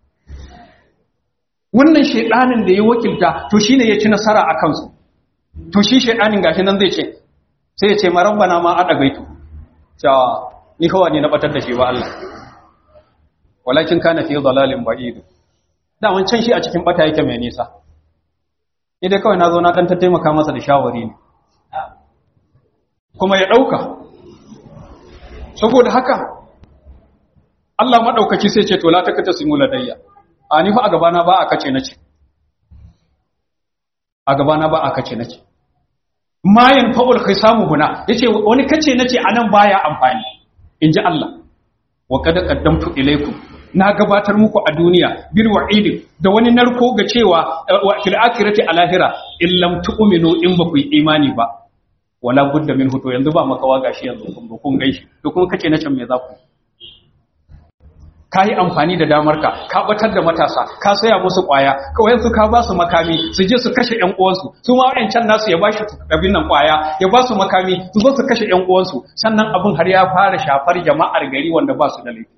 wannan shaidanin da ya wakilta to shine ya ci nasara a kansu to shi shaidanin gashi nan zai ce sai ya ce marabbana ma a ɗagaitu cewa ni kawai ne na batar da shi ba Allah walakin kana fi dalalin ba'id da wancan shi a cikin bata yake mai nisa idan kawai nazo na dan ta taimaka masa da shawari ne kuma ya dauka saboda haka Allah madaukaki sai ce to la takata simula dayya a ni fa a gaba na ba a kace nace a gaba na ba a kace nace mayan fa'ul khisamu huna yace wani kace nace anan baya amfani inji Allah wa qad qaddamtu ilaykum na gabatar muku a duniya bil wa'idin da wani narko ga cewa wa fil akhirati a lahira in lam tu'minu in ba ku yi imani ba wala budda min to yanzu ba makawa gashi yanzu kun ba kun gaishi to kuma kace na can me za ku ka yi amfani da damarka ka batar da matasa ka saya musu kwaya kawai su ka ba su makami su je su kashe ƴan uwansu su ma wayancan nasu ya bashi abin nan kwaya ya ba su makami su zo su kashe ƴan uwansu sannan abin har ya fara shafar jama'ar gari wanda ba su da laifi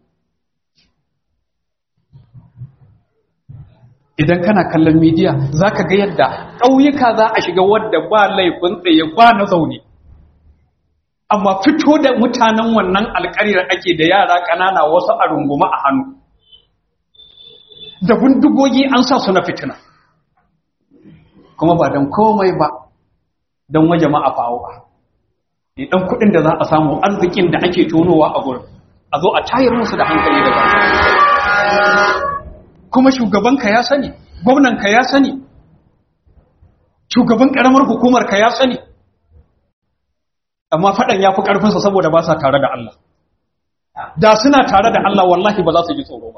idan kana kallon midiya zaka ga yadda ƙauyuka za a shiga wadda ba laifin tsaye ba na zaune amma fito da mutanen wannan alƙaryar ake da yara ƙanana wasu a runguma a hannu da bindigogi an sa su na fitina kuma ba don komai ba don waje ma'afawo ba ne ɗan kuɗin da za a samu arzikin da ake tonowa a gurin a zo a tayar musu da hankali da ba kuma shugabanka ya sani gwamnanka ya sani shugaban ƙaramar hukumarka ya sani amma faɗan ya fi ƙarfinsa saboda ba sa tare da Allah da suna tare da Allah wallahi ba za su ji tsoro ba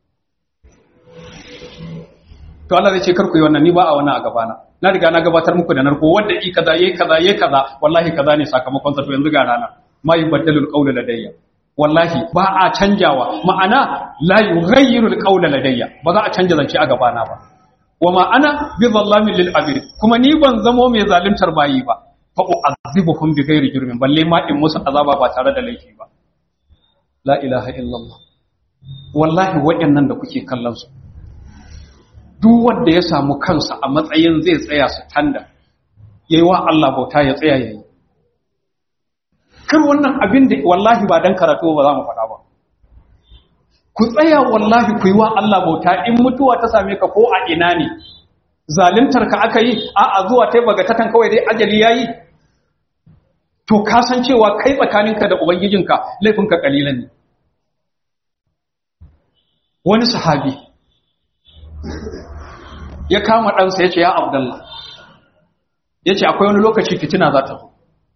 to Allah zai ce karku yi wannan ni ba a wannan a gabana na riga na gabatar muku da narko wanda i kaza yayi kaza yayi kaza wallahi kaza ne sakamakon sa to yanzu ga rana ma yubaddalul qawlu ladayya wallahi ba a canjawa ma'ana la yughayyirul qawla ladayya ba za a canja zance a gabana ba wa ma ana bi zallamin lil abid kuma ni ban zamo mai zaluntar bayi ba fa'u'azibuhum bi ghairi jurmin balle ma in musu azaba ba tare da laifi ba la ilaha illallah wallahi waɗannan da kuke kallon su duk wanda ya samu kansa a matsayin zai tsaya su tanda yayi wa Allah bauta ya tsaya yayi kar wannan abin da wallahi ba dan karatu ba za mu faɗa ba ku tsaya wallahi ku yi wa Allah bauta in mutuwa ta same ka ko a ina ne zalimtar ka aka yi a a zuwa ta baga tatan kawai dai ajali yayi to ka san cewa kai tsakaninka da ubangijinka laifinka kalilan ne wani sahabi ya kama ɗansa ya ce ya abdallah ya ce akwai wani lokaci fitina za ta zo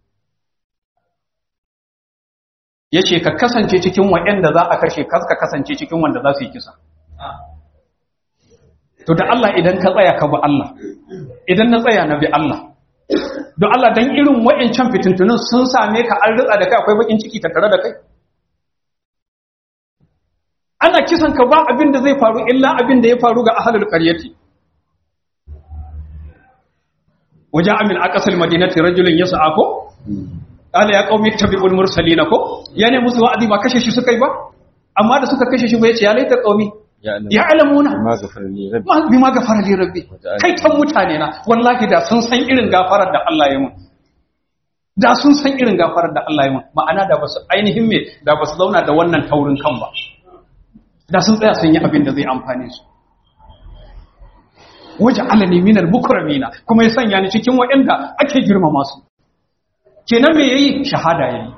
ya ce ka kasance cikin waɗanda za a kashe ka kasance cikin wanda za su yi kisa to da Allah idan ka tsaya ka bi Allah idan na tsaya na bi Allah don Allah dan irin wa'ancan fitintunin sun same ka an ritsa da kai akwai bakin ciki ta tare da kai ana kisan ka ba abin da zai faru illa abin da ya faru ga ahlul qaryati waja amin aqsal madinati rajulun yas'a ko qala ya qaumi tabi'ul mursalina ko yana musu wa'azi ba kashe shi suka yi ba amma da suka kashe shi ba yace ya laita qaumi ya alamuna ma gafara li rabbi bi ma gafara li rabbi kai tan mutane na wallahi da sun san irin gafarar da Allah ya mun da sun san irin gafarar da Allah ya mun ma'ana da basu ainihin me da basu zauna da wannan taurin kan ba da sun tsaya sun yi abin da zai amfane su waje alani minal mukramina kuma ya sanya ni cikin waɗanda ake girmama su kenan me yayi shahada yayi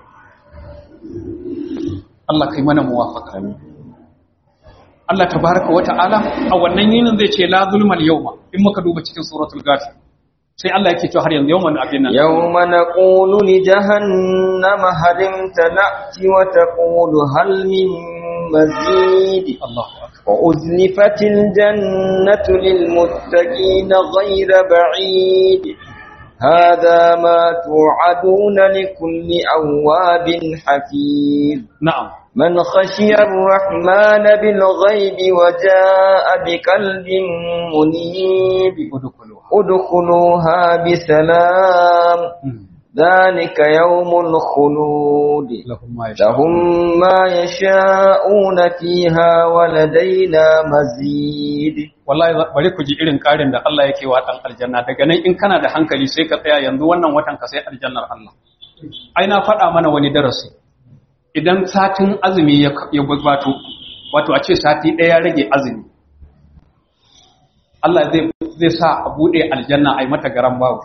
Allah kai mana muwafaqa Allah tabaraka wa ta'ala a wannan yinin zai ce la zulmal yawma in muka duba cikin suratul ghafir sai Allah yake cewa har yanzu yawman abin nan yawma naqulu li jahannama halim tanati wa taqulu hal min mazid Allahu akbar wa uzlifatil jannatu lil muttaqin ghayra ba'id هذا ما توعدون لكل أواب حفيظ na'am من خشي الرحمن بالغيب وجاء بقلب منيب udkhuluha ادخلوها بسلام ذلك يوم الخلود lahum ma لهم ما يشاءون فيها ولدينا مزيد wallahi za- bari ku ji irin karin da Allah yake wa dan aljanna daga nan in kana da hankali sai ka tsaya yanzu wannan watan ka sai aljannar Allah ai na faɗa mana wani darasi idan satin azumi ya ya gabato wato a ce sati ɗaya ya rage azumi Allah zai zai sa a bude aljanna ai mata garan bawo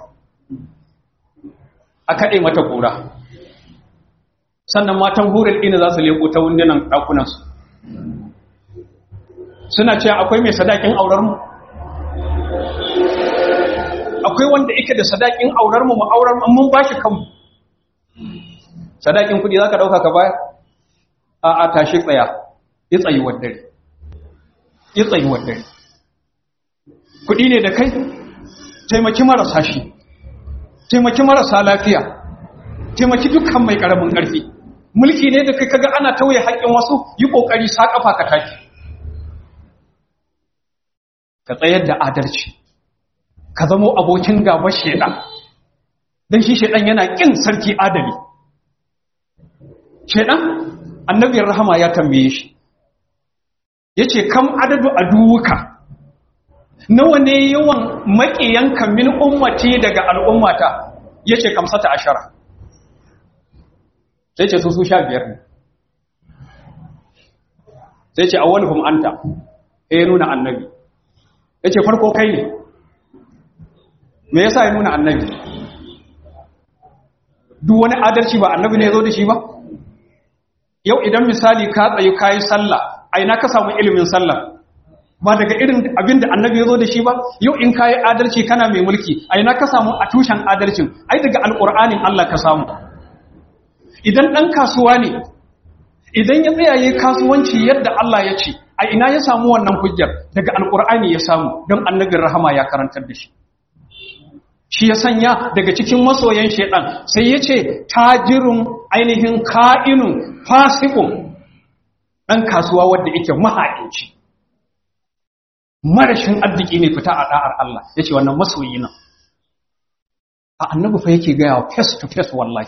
a kaɗe mata kura sannan matan hurin ina za su leko ta wundunan ɗakunansu suna cewa akwai mai sadakin auren mu akwai wanda yake da sadakin aurar mu mu aurar mu mun bashi kanmu sadakin kudi zaka dauka ka bayar a a tashi tsaya yi tsayuwar dare yi tsayuwar dare kudi ne da kai taimaki marasa shi taimaki marasa lafiya taimaki dukkan mai karamin karfi mulki ne da kai kaga ana tauye haƙƙin wasu yi kokari sa kafa ka tashi ka tsayar da adalci ka zamo abokin gaba shedan dan shi shedan yana kin sarki adali shedan annabiyar rahama ya tambaye shi yace kam adadu aduwuka nawa ne yawan maƙiyanka min ummati daga al'ummata yace kamsata ashara sai ce su su sha biyar ne sai ce awwaluhum anta eh nuna annabi yace farko kai ne me yasa ya nuna annabi duk wani adalci ba annabi ne ya zo da shi ba yau idan misali ka tsayi kayi sallah a ina ka samu ilimin sallah ba daga irin abin da annabi ya zo da shi ba yau in kayi adalci kana mai mulki a ina ka samu a tushen adalcin ai daga alƙur'anin Allah ka samu idan ɗan kasuwa ne idan ya tsayaye kasuwanci yadda Allah ya ce a ina ya samu wannan hujjar daga alƙur'ani ya samu don annabin rahama ya karantar da shi shi ya sanya daga cikin masoyan shaidan sai ya ce tajirin ainihin ka'inun fasikun ɗan kasuwa wadda yake maha'inci marashin arziki mai fita a ɗa'ar Allah ya ce wannan masoyi nan a annabi fa yake gaya face to face wallahi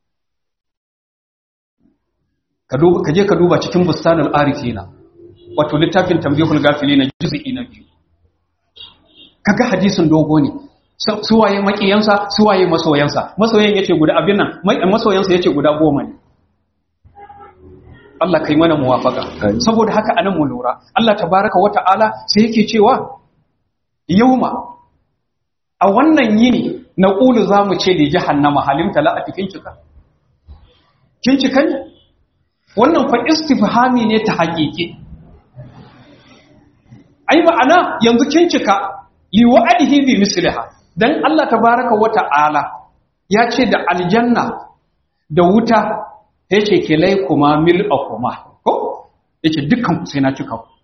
ka je ka duba cikin bustanul arifina wato littafin tambihul gafilina juz'i na biyu kaga hadisin dogo ne suwaye makiyansa suwaye masoyansa masoyan yace guda abin nan masoyansa yace guda goma ne Allah kai mana muwafaka saboda haka anan mu lura Allah tabaraka wata'ala sai yake cewa yauma a wannan yini na qulu zamu ce da jahannama halimta la atikin cika kin cika ne wannan fa istifhami ne ta haƙiƙi ai ma'ana yanzu kin cika li wa'adihi bi misliha dan Allah tabaraka wa ta'ala ya ce da aljanna da wuta yace kilai kuma mil akuma ko yace dukkan ku sai na cika ku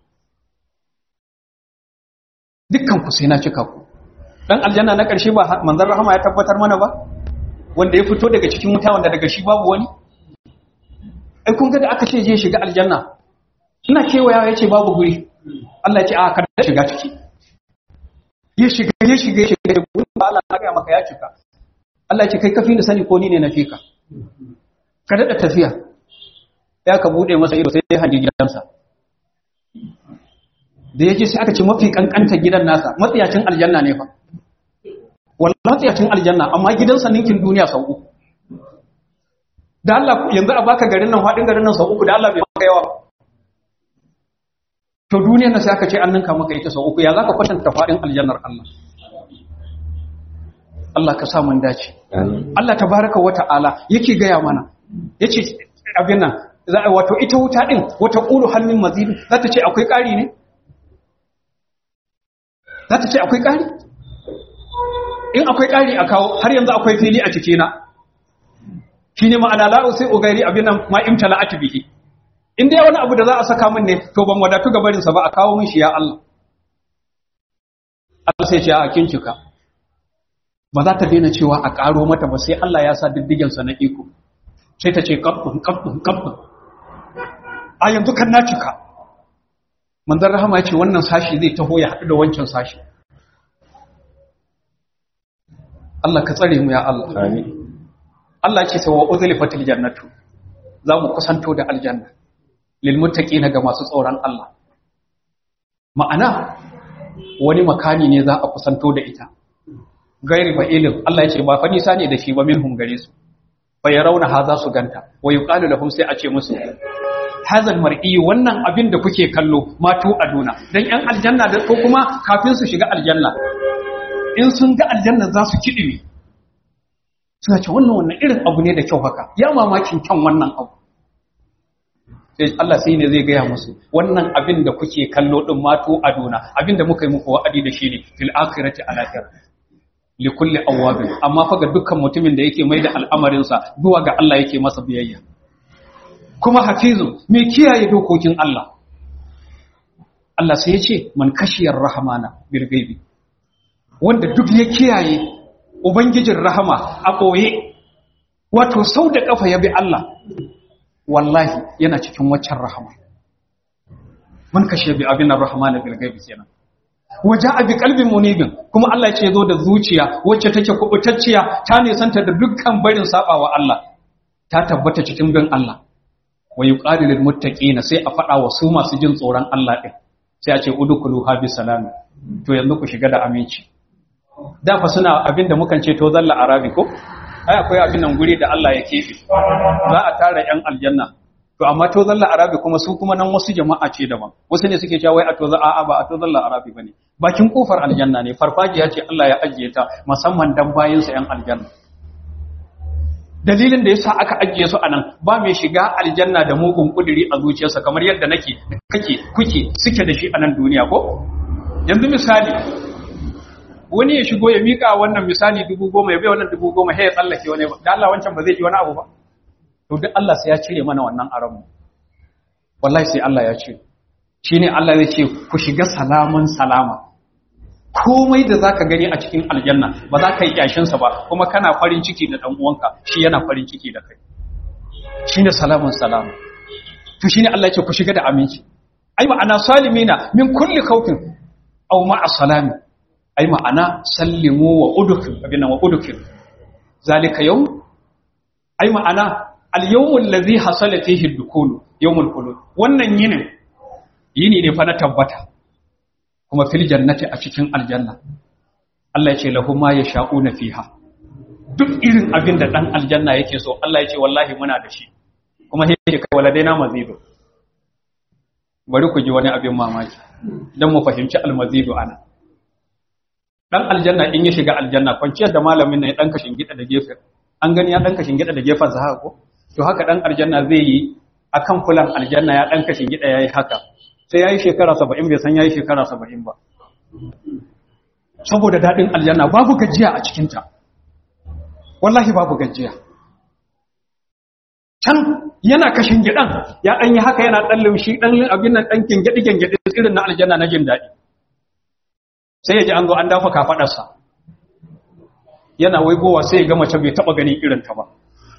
dukkan ku sai na cika ku dan aljanna na karshe ba manzon rahama ya tabbatar mana ba wanda ya fito daga cikin wuta wanda daga shi babu wani ai kun ga da aka ce je shiga aljanna ina kewaya yace babu guri Allah ya ce a kada shiga ciki ya shiga ya shiga ya shiga gurin ba Allah na ga maka ya cika Allah ya ce kai kafi ni sani ko ni ne na fika ka dada tafiya ya ka bude masa ido sai ya hanji gidansa da yake sai aka ce mafi kankanta gidan nasa matsiyacin aljanna ne fa wallahi matsiyacin aljanna amma gidansa ninkin duniya sau uku da Allah yanzu a baka garin nan faɗin garin nan sau uku da Allah bai maka yawa to duniyar nan sai aka ce an ninka maka ita sau uku ya zaka kwatanta faɗin aljannar Allah Allah ka sa mun dace Allah tabaraka wa ta'ala yake gaya mana yace abin nan wato ita wuta din wata qulu hannun mazid za ta ce akwai ƙari ne za ta ce akwai ƙari in akwai ƙari a kawo har yanzu akwai fili a cikina shi ne ma'ana la'u sai ugairi abin nan ma imtala atibihi in dai wani abu da za a saka min ne to ban wadatu ga barinsa ba a kawo min shi ya Allah Allah sai ce a kin cika ba za ta daina cewa a ƙaro mata ba sai Allah ya sa diddigensa na iko sai ta ce kabbun kabbun kabbun a yanzu kan na cika manzon rahama ya ce wannan sashi zai taho ya haɗu da wancan sashi Allah ka tsare mu ya Allah amin Allah ce sai wa uzlifatil jannatu za mu kusanto da aljanna lil muttaqina ga masu tsoron Allah ma'ana wani makani ne za a kusanto da ita gairi ba ilim Allah ya ce ba fa nisa ne da shi ba minhum gare su fa yarawna ha za su ganta wa yuqalu lahum sai a ce musu hazal mar'i wannan abin da kuke kallo matu aduna dan yan aljanna da ko kuma kafin su shiga aljanna in sun ga aljanna za su kidime suna ce wannan wannan irin abu ne da kyau haka ya mamakin kyan wannan abu sai Allah sai ne zai gaya musu wannan abin da kuke kallo din mato aduna abin da muka yi muku wa'adi da shi ne fil akhirati al akhirah li kulli awwabin amma fa ga dukkan mutumin da yake mai da al'amarinsa zuwa ga Allah yake masa biyayya kuma hafizun mai kiyaye dokokin Allah Allah sai ya ce man kashiyar rahmana bil gaibi wanda duk ya kiyaye ubangijin rahama a koye wato sau da kafa ya bi Allah wallahi yana cikin waccan rahama man kashiya bi abin rahmana bil gaibi kenan waje abi kalbin munibin kuma Allah ce zo da zuciya wacce take kubutacciya ta nisanta da dukkan barin sabawa Allah ta tabbata cikin bin Allah wa yuqalu lil muttaqina sai a fada wa su masu jin tsoron Allah din sai a ce udkhulu ha bi salam to yanzu ku shiga da aminci da fa suna abin da mukan ce to zalla arabi ko ai akwai abin nan guri da Allah ya kefe za a tara yan aljanna to amma to zalla arabi kuma su kuma nan wasu jama'a ce daban wasu ne suke cewa wai a to za a ba a to zalla arabi bane bakin kofar aljanna ne farfajiya ce Allah ya ajiye ta musamman dan bayin sa yan aljanna dalilin da yasa aka ajiye su anan ba mai shiga aljanna da mugun kuduri a zuciyarsa kamar yadda nake kake kuke suke da shi a nan duniya ko yanzu misali wani ya shigo ya mika wannan misali dubu goma ya bai wannan dubu goma sai ya tsallake wani da Allah wancan ba zai ji wani abu ba to duk Allah sai ya cire mana wannan aranmu wallahi sai Allah ya cire shine Allah zai ce ku shiga salaman salama komai da zaka gani a cikin aljanna ba za ka yi kyashin sa ba kuma kana farin ciki da dan uwanka shi yana farin ciki da kai shine salamun salama to shine Allah ya ce ku shiga da aminci ai ma'ana salimina min kulli khawfin aw ma'a salami ai ma'ana sallimu wa udkhil abinna wa udkhil zalika yawm ai ma'ana al-yawmul ladhi hasala fihi ad-dukul yawmul khulud wannan yinin yini ne fa na tabbata kuma fil jannati a cikin aljanna Allah ya ce lahum ma yasha'una fiha duk irin abin da dan aljanna yake so Allah ya ce wallahi muna da shi kuma sai ya kai waladaina mazidu bari ku ji wani abin mamaki dan mu fahimci al-mazidu ana dan aljanna in ya shiga aljanna kwanciyar da malamin ne ya dan kashin gida da gefe an gani ya dan kashin gida da gefen sa haka ko to haka dan aljanna zai yi akan fulan aljanna ya dan kashin gida yayi haka sai yayi shekara 70 bai san yayi shekara 70 ba saboda dadin aljanna babu gajiya a cikin ta wallahi babu gajiya can yana kashin gidan ya dan yi haka yana dan lumshi dan abin nan dan kingedi kingedi irin na aljanna na jin dadi sai ya ji an zo an dafa kafadarsa yana waigowa sai ya ga mace bai taba ganin irin ta ba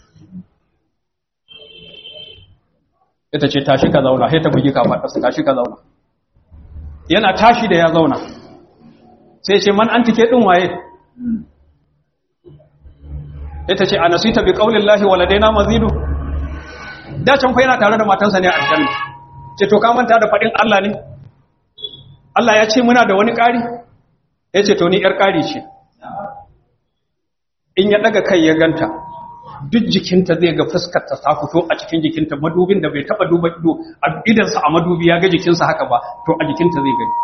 ita ce tashi ka zauna sai ta bugi kafadarsa tashi ka zauna yana tashi da ya zauna sai ce man antike din waye ita ce anasita bi qaulillahi waladaina mazidu da can fa yana tare da matansa ne a aljanna ce to ka manta da fadin Allah ne Allah ya ce muna da wani ƙari ya ce to ni ‘yar ƙari ce in ya ɗaga kai ya ganta duk jikinta zai ga fuskarta ta fito a cikin jikinta madubin da bai taɓa duba ido a idansa a madubi ya ga jikinsa haka ba to a jikinta zai gani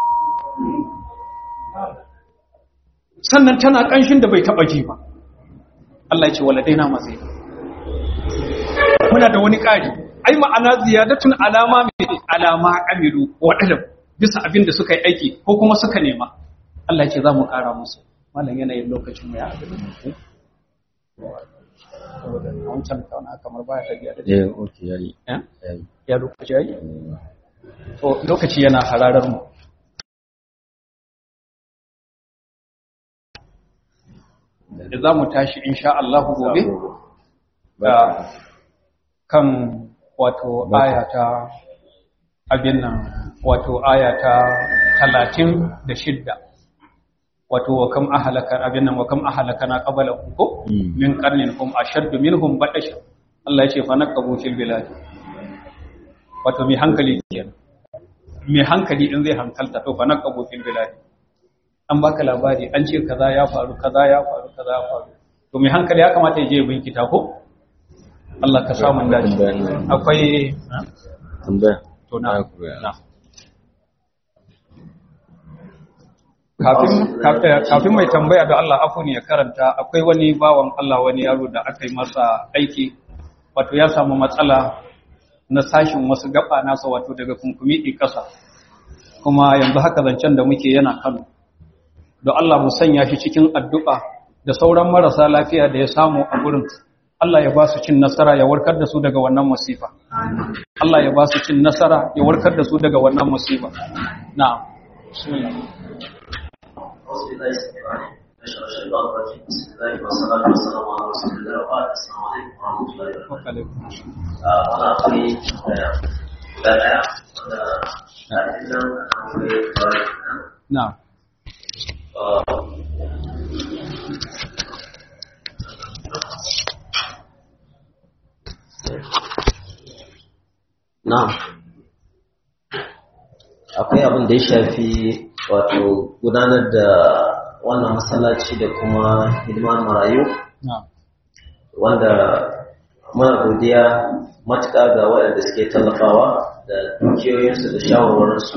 sannan tana ƙanshin da bai taɓa ji ba Allah ya ce wala daina matsayi muna da wani ƙari ai ma'ana ziyadatun alama mai alama amilu waɗanda bisa abin da suka yi aiki ko kuma suka nema Allah ce za mu ƙara musu malam yanayin lokacin mu ya abin a wancan kauna kamar baya tafiya da eh okay yayi ya yayi ya lokaci yayi to lokaci yana hararar mu da za mu tashi insha Allah gobe da kan wato ayata abin nan wato ayata talatin da shidda wato wa kam ahalaka abin nan wa kam ahalakana qabla ko Mm. min qarnin hum ashaddu minhum batasha Allah ya ce fa naqabu fil bilad wato mai hankali kenan mai hankali in zai hankalta to fa naqabu fil bilad an baka labari an ce kaza ya faru kaza ya faru kaza ya faru to mai hankali ya kamata ya je ya binkita ko Allah ka samu dace akwai tambaya to na Ah, kuwa. na kafin kafin- kafin mai tambaya da Allah afu ne ya karanta akwai wani bawan Allah wani yaro da aka yi masa aiki wato ya samu matsala na sashin wasu gaba nasa wato daga kunkumi ɗi ƙasa kuma yanzu haka zancen da muke yana Kano don Allah mu sanya shi cikin addu'a da sauran marasa lafiya da ya samu a gurin Allah ya ba su cin nasara ya warkar da su daga wannan musifa Allah ya ba su cin nasara ya warkar da su daga wannan musifa na'am bismillah بسم الله والصلاة والسلام على رسول الله وبعد السلام عليكم ورحمة الله وبركاته. أنا أخوي بدأ na'am Na'am. Akwai abin da ya shafi wato gudanar da wannan masallaci da kuma hidimar marayu na'am wanda muna godiya matuƙa ga waɗanda suke tallafawa da dukiyoyinsu da shawarwarinsu.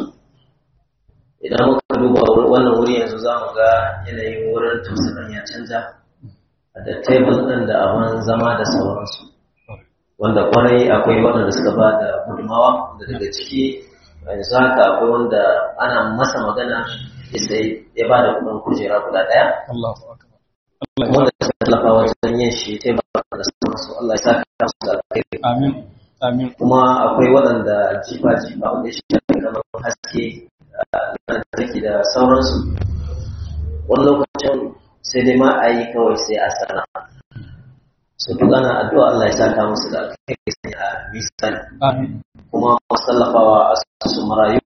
Idan muka duba wannan wuri yanzu za mu ga yanayin wurin tausayin ya canja da tebul ɗin da abin zama da sauransu. wanda kwarai akwai waɗanda suka ba da gudunmawa da daga ciki yanzu haka akwai wanda ana masa magana sai ya ba da kudin kujera guda ɗaya Allahu akbar Allah ya wanda suka tallafa wajen yin shi ta ba da sauransu Allah ya saka musu da alkhairi amin amin kuma akwai waɗanda jifa jifa wanda shi shafi kamar haske lantarki da sauransu wani lokacin sai dai ma a yi kawai sai a sana su duk ana addu'a Allah ya saka musu da alkhairi sai a misali amin kuma masu tallafawa a su marayu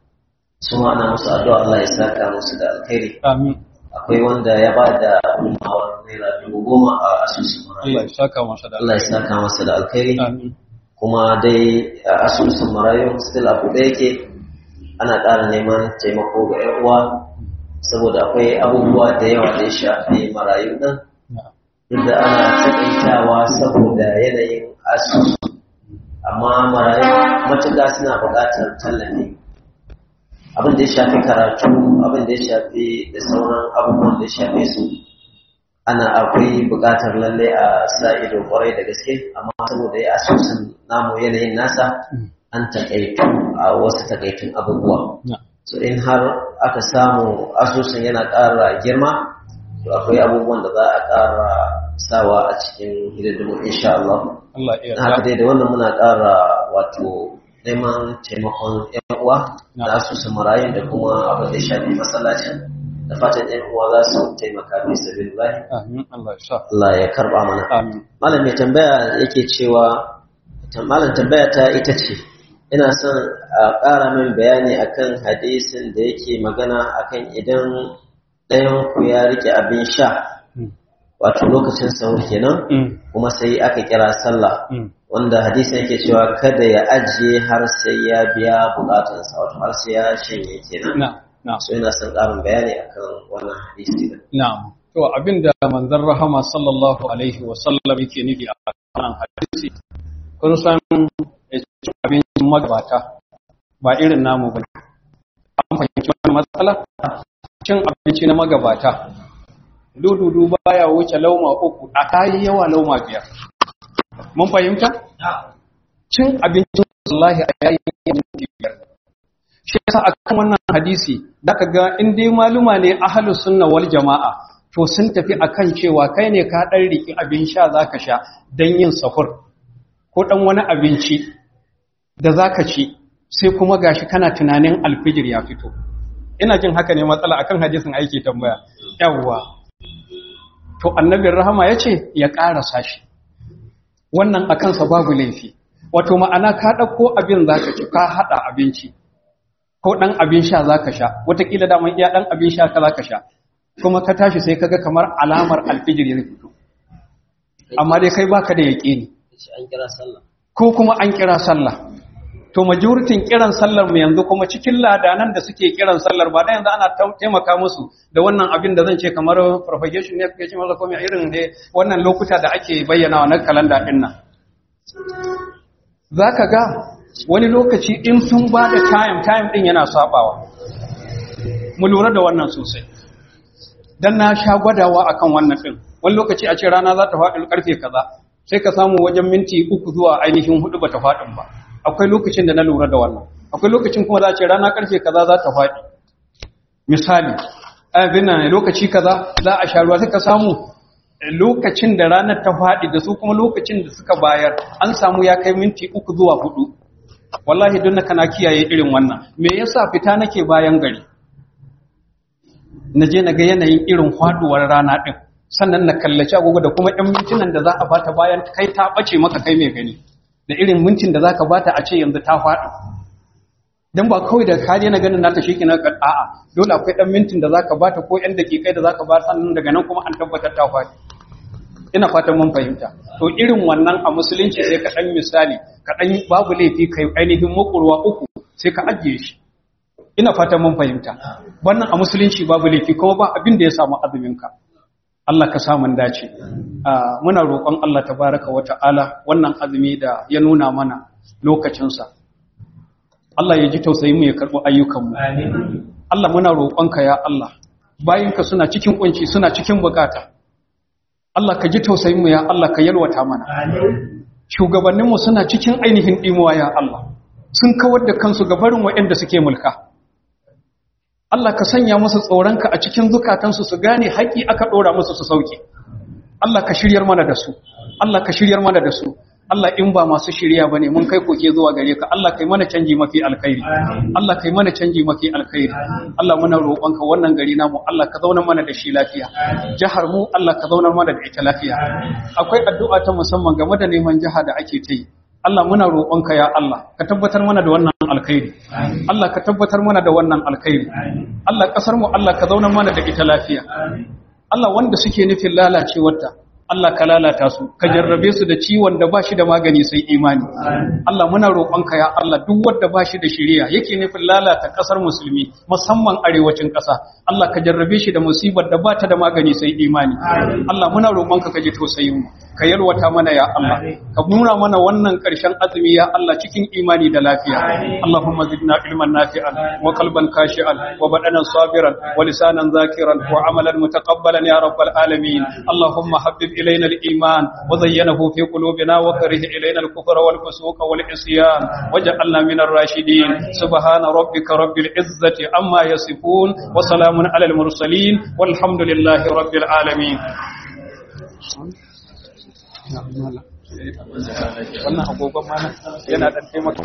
su ma ana musu addu'a Allah ya saka musu da alkhairi amin akwai wanda ya ba da gudunmawar naira dubu goma a asusun Allah marayu ya saka masa da Allah ya saka masa da alkhairi amin kuma dai a asusun marayu still abu da yake ana ƙara neman taimako ga 'yan uwa saboda akwai abubuwa da yawa da ya shafi marayu ɗin na'am duk da ana taƙaitawa saboda yanayin asusu amma marayu matuƙa suna buƙatar tallafi abin da ya shafi karatu abin da ya shafi da sauran abubuwan da ya shafe su ana akwai buƙatar lalle a sa ido kwarai da gaske amma saboda ya asusun namu yanayin nasa an taƙaitu a wasu taƙaitun abubuwa na'am so in har aka samu asusun yana ƙara girma to akwai abubuwan da za a ƙara sawa a cikin hidindimu insha Allah Allah ya haka yarda dai da wannan muna ƙara wato neman taimakon yan uwa da asusun marayun da kuma abin da ya shafi masallacin da fatan yan uwa za su taimaka fi sabilillahi amin Allah ya sa Allah ya karba mana amin malam mai tambaya yake cewa malam tambaya ta ita ce ina son a ƙara min bayani akan hadisin da yake magana akan idan ɗayan ku ya rike abin sha Mm. wato lokacin sahur kenan Mm. kuma sai aka kira sallah Mm. wanda hadisin yake cewa kada ya ajiye har sai ya biya bukatunsa wato har sai ya shanye kenan na'am na'am so ina son ƙarin bayani akan wannan hadisi din Na'am. To abinda manzon rahama sallallahu alaihi wa sallam yake nufi a wannan hadisi kun san ya ci abincin magabata ba irin namu ba. An fahimci wannan matsala? Cin abinci na magabata. Dududu baya wuce lauma uku, a kayi yawa lauma biyar. Mun fahimta? Cin abincin wallahi a yayin minti biyar. shi yasa akan wannan hadisi zaka ga in dai maluma ne ahlus sunna wal jamaa to sun tafi akan cewa kai ne ka dan riki abin sha zaka sha dan yin sahur ko dan wani abinci da zaka ci sai kuma gashi kana tunanin alfijir ya fito ina jin haka ne matsala akan hadisin aiki tambaya yawwa to annabin rahama yace ya karasa shi wannan akan sa babu laifi wato ma'ana ka dauko abin zaka ci ka hada abinci ko ɗan abin sha za ka sha watakila daman iya ɗan abin sha ka za ka sha kuma ka tashi sai kaga kamar alamar alfijir ya fito amma dai kai baka da yaƙini an kira sallah ko kuma an kira sallah to majoritin kiran sallar mu yanzu kuma cikin ladanan da suke kiran sallar ba da yanzu ana ta- taimaka musu da wannan abin da zan ce kamar propagation ne kake ce masa komai irin ne wannan lokuta da ake bayyana na kalanda din nan zaka ga wani lokaci in sun ba da time time din yana sabawa mu lura da wannan sosai dan na sha gwadawa akan wannan din wani lokaci a ce rana za ta faɗi karfe kaza sai ka samu wajen minti uku zuwa ainihin hudu bata faɗin ba akwai lokacin da na lura da wannan akwai lokacin kuma za a ce rana karfe kaza za ta faɗi misali abin nan lokaci kaza za a sha ruwa sai ka samu lokacin da ranar ta faɗi da su kuma lokacin da suka bayar an samu ya kai minti uku zuwa hudu wallahi don kana kiyaye irin wannan me yasa fita nake bayan gari na je na ga yanayin irin faduwar rana din sannan na kallaci agogo da kuma ɗan mintunan da za a bata bayan kai ta ɓace maka kai mai gani da irin mintin da za ka bata a ce yanzu ta faɗi don ba kawai da kaje na ganin nata shi kina a'a dole akwai ɗan mintin da za ka bata ko ‘yan daƙiƙai da za ka bata sannan daga nan kuma an tabbatar ta faɗi ina fatan mun fahimta to irin wannan a musulunci sai ka ɗan misali ka ɗan babu laifi kai ainihin makurwa uku sai ka ajiye shi ina fatan mun fahimta wannan a musulunci babu laifi kuma ba abin da ya samu azumin ka Allah ka samun dace muna roƙon Allah tabaraka wa ta'ala wannan azumi da ya nuna mana lokacinsa Allah ya ji tausayin mu ya karɓi ayyukanmu Allah muna roƙonka ya Allah bayinka suna cikin kunci suna cikin bukata Allah ka ji tausayin mu ya Allah ka yalwata mana shugabanninmu suna cikin ainihin dimuwa ya Allah sun kawar da kansu ga barin waɗanda suke mulka Allah ka sanya musu tsoronka a cikin zukatansu su gane haƙi aka ɗora musu su sauke. Allah ka shiryar mana da su, Allah ka shiryar mana da su, Allah in ba masu shirya ba ne mun kai koke zuwa gare ka, Allah kai mana canji mafi alkhairi, Allah kai mana canji mafi alkhairi, Allah muna roƙonka wannan gari namu, Allah ka zauna mana da shi lafiya, jihar mu Allah ka zauna mana da ita lafiya. Akwai addu'a ta musamman game da neman jiha da ake ta yi. Allah muna roƙonka ya Allah ka tabbatar mana da wannan alkhairi Allah ka tabbatar mana da wannan alkhairi Allah kasar mu Allah ka zauna mana da ita lafiya Allah wanda suke nufin lalacewarta Allah ka lalata su ka jarrabe su da ciwon da bashi da magani sai imani Allah muna roƙonka ya Allah duk wanda bashi da shiriya yake nufin lalata kasar musulmi musamman arewacin ƙasa Allah ka jarrabe shi da musibar da bata da magani sai imani Allah muna roƙonka ka ji tausayin mu ka yalwata mana ya Allah ka nuna mana wannan ƙarshen azumi ya Allah cikin imani da lafiya Allahumma zidna ilman nafi'an wa qalban khashi'an wa badanan sabiran wa lisanan zakiran wa amalan mutaqabbalan ya rabbal alamin Allahumma habbib ilayna al-iman wa zayyanahu fi qulubina wa karih ilayna al-kufra wal fusuqa wal isyan waj'alna min ar-rashidin subhana rabbika rabbil izzati amma yasifun wa salamun alal mursalin walhamdulillahi rabbil alamin wannan agogon mana yana dan taimaka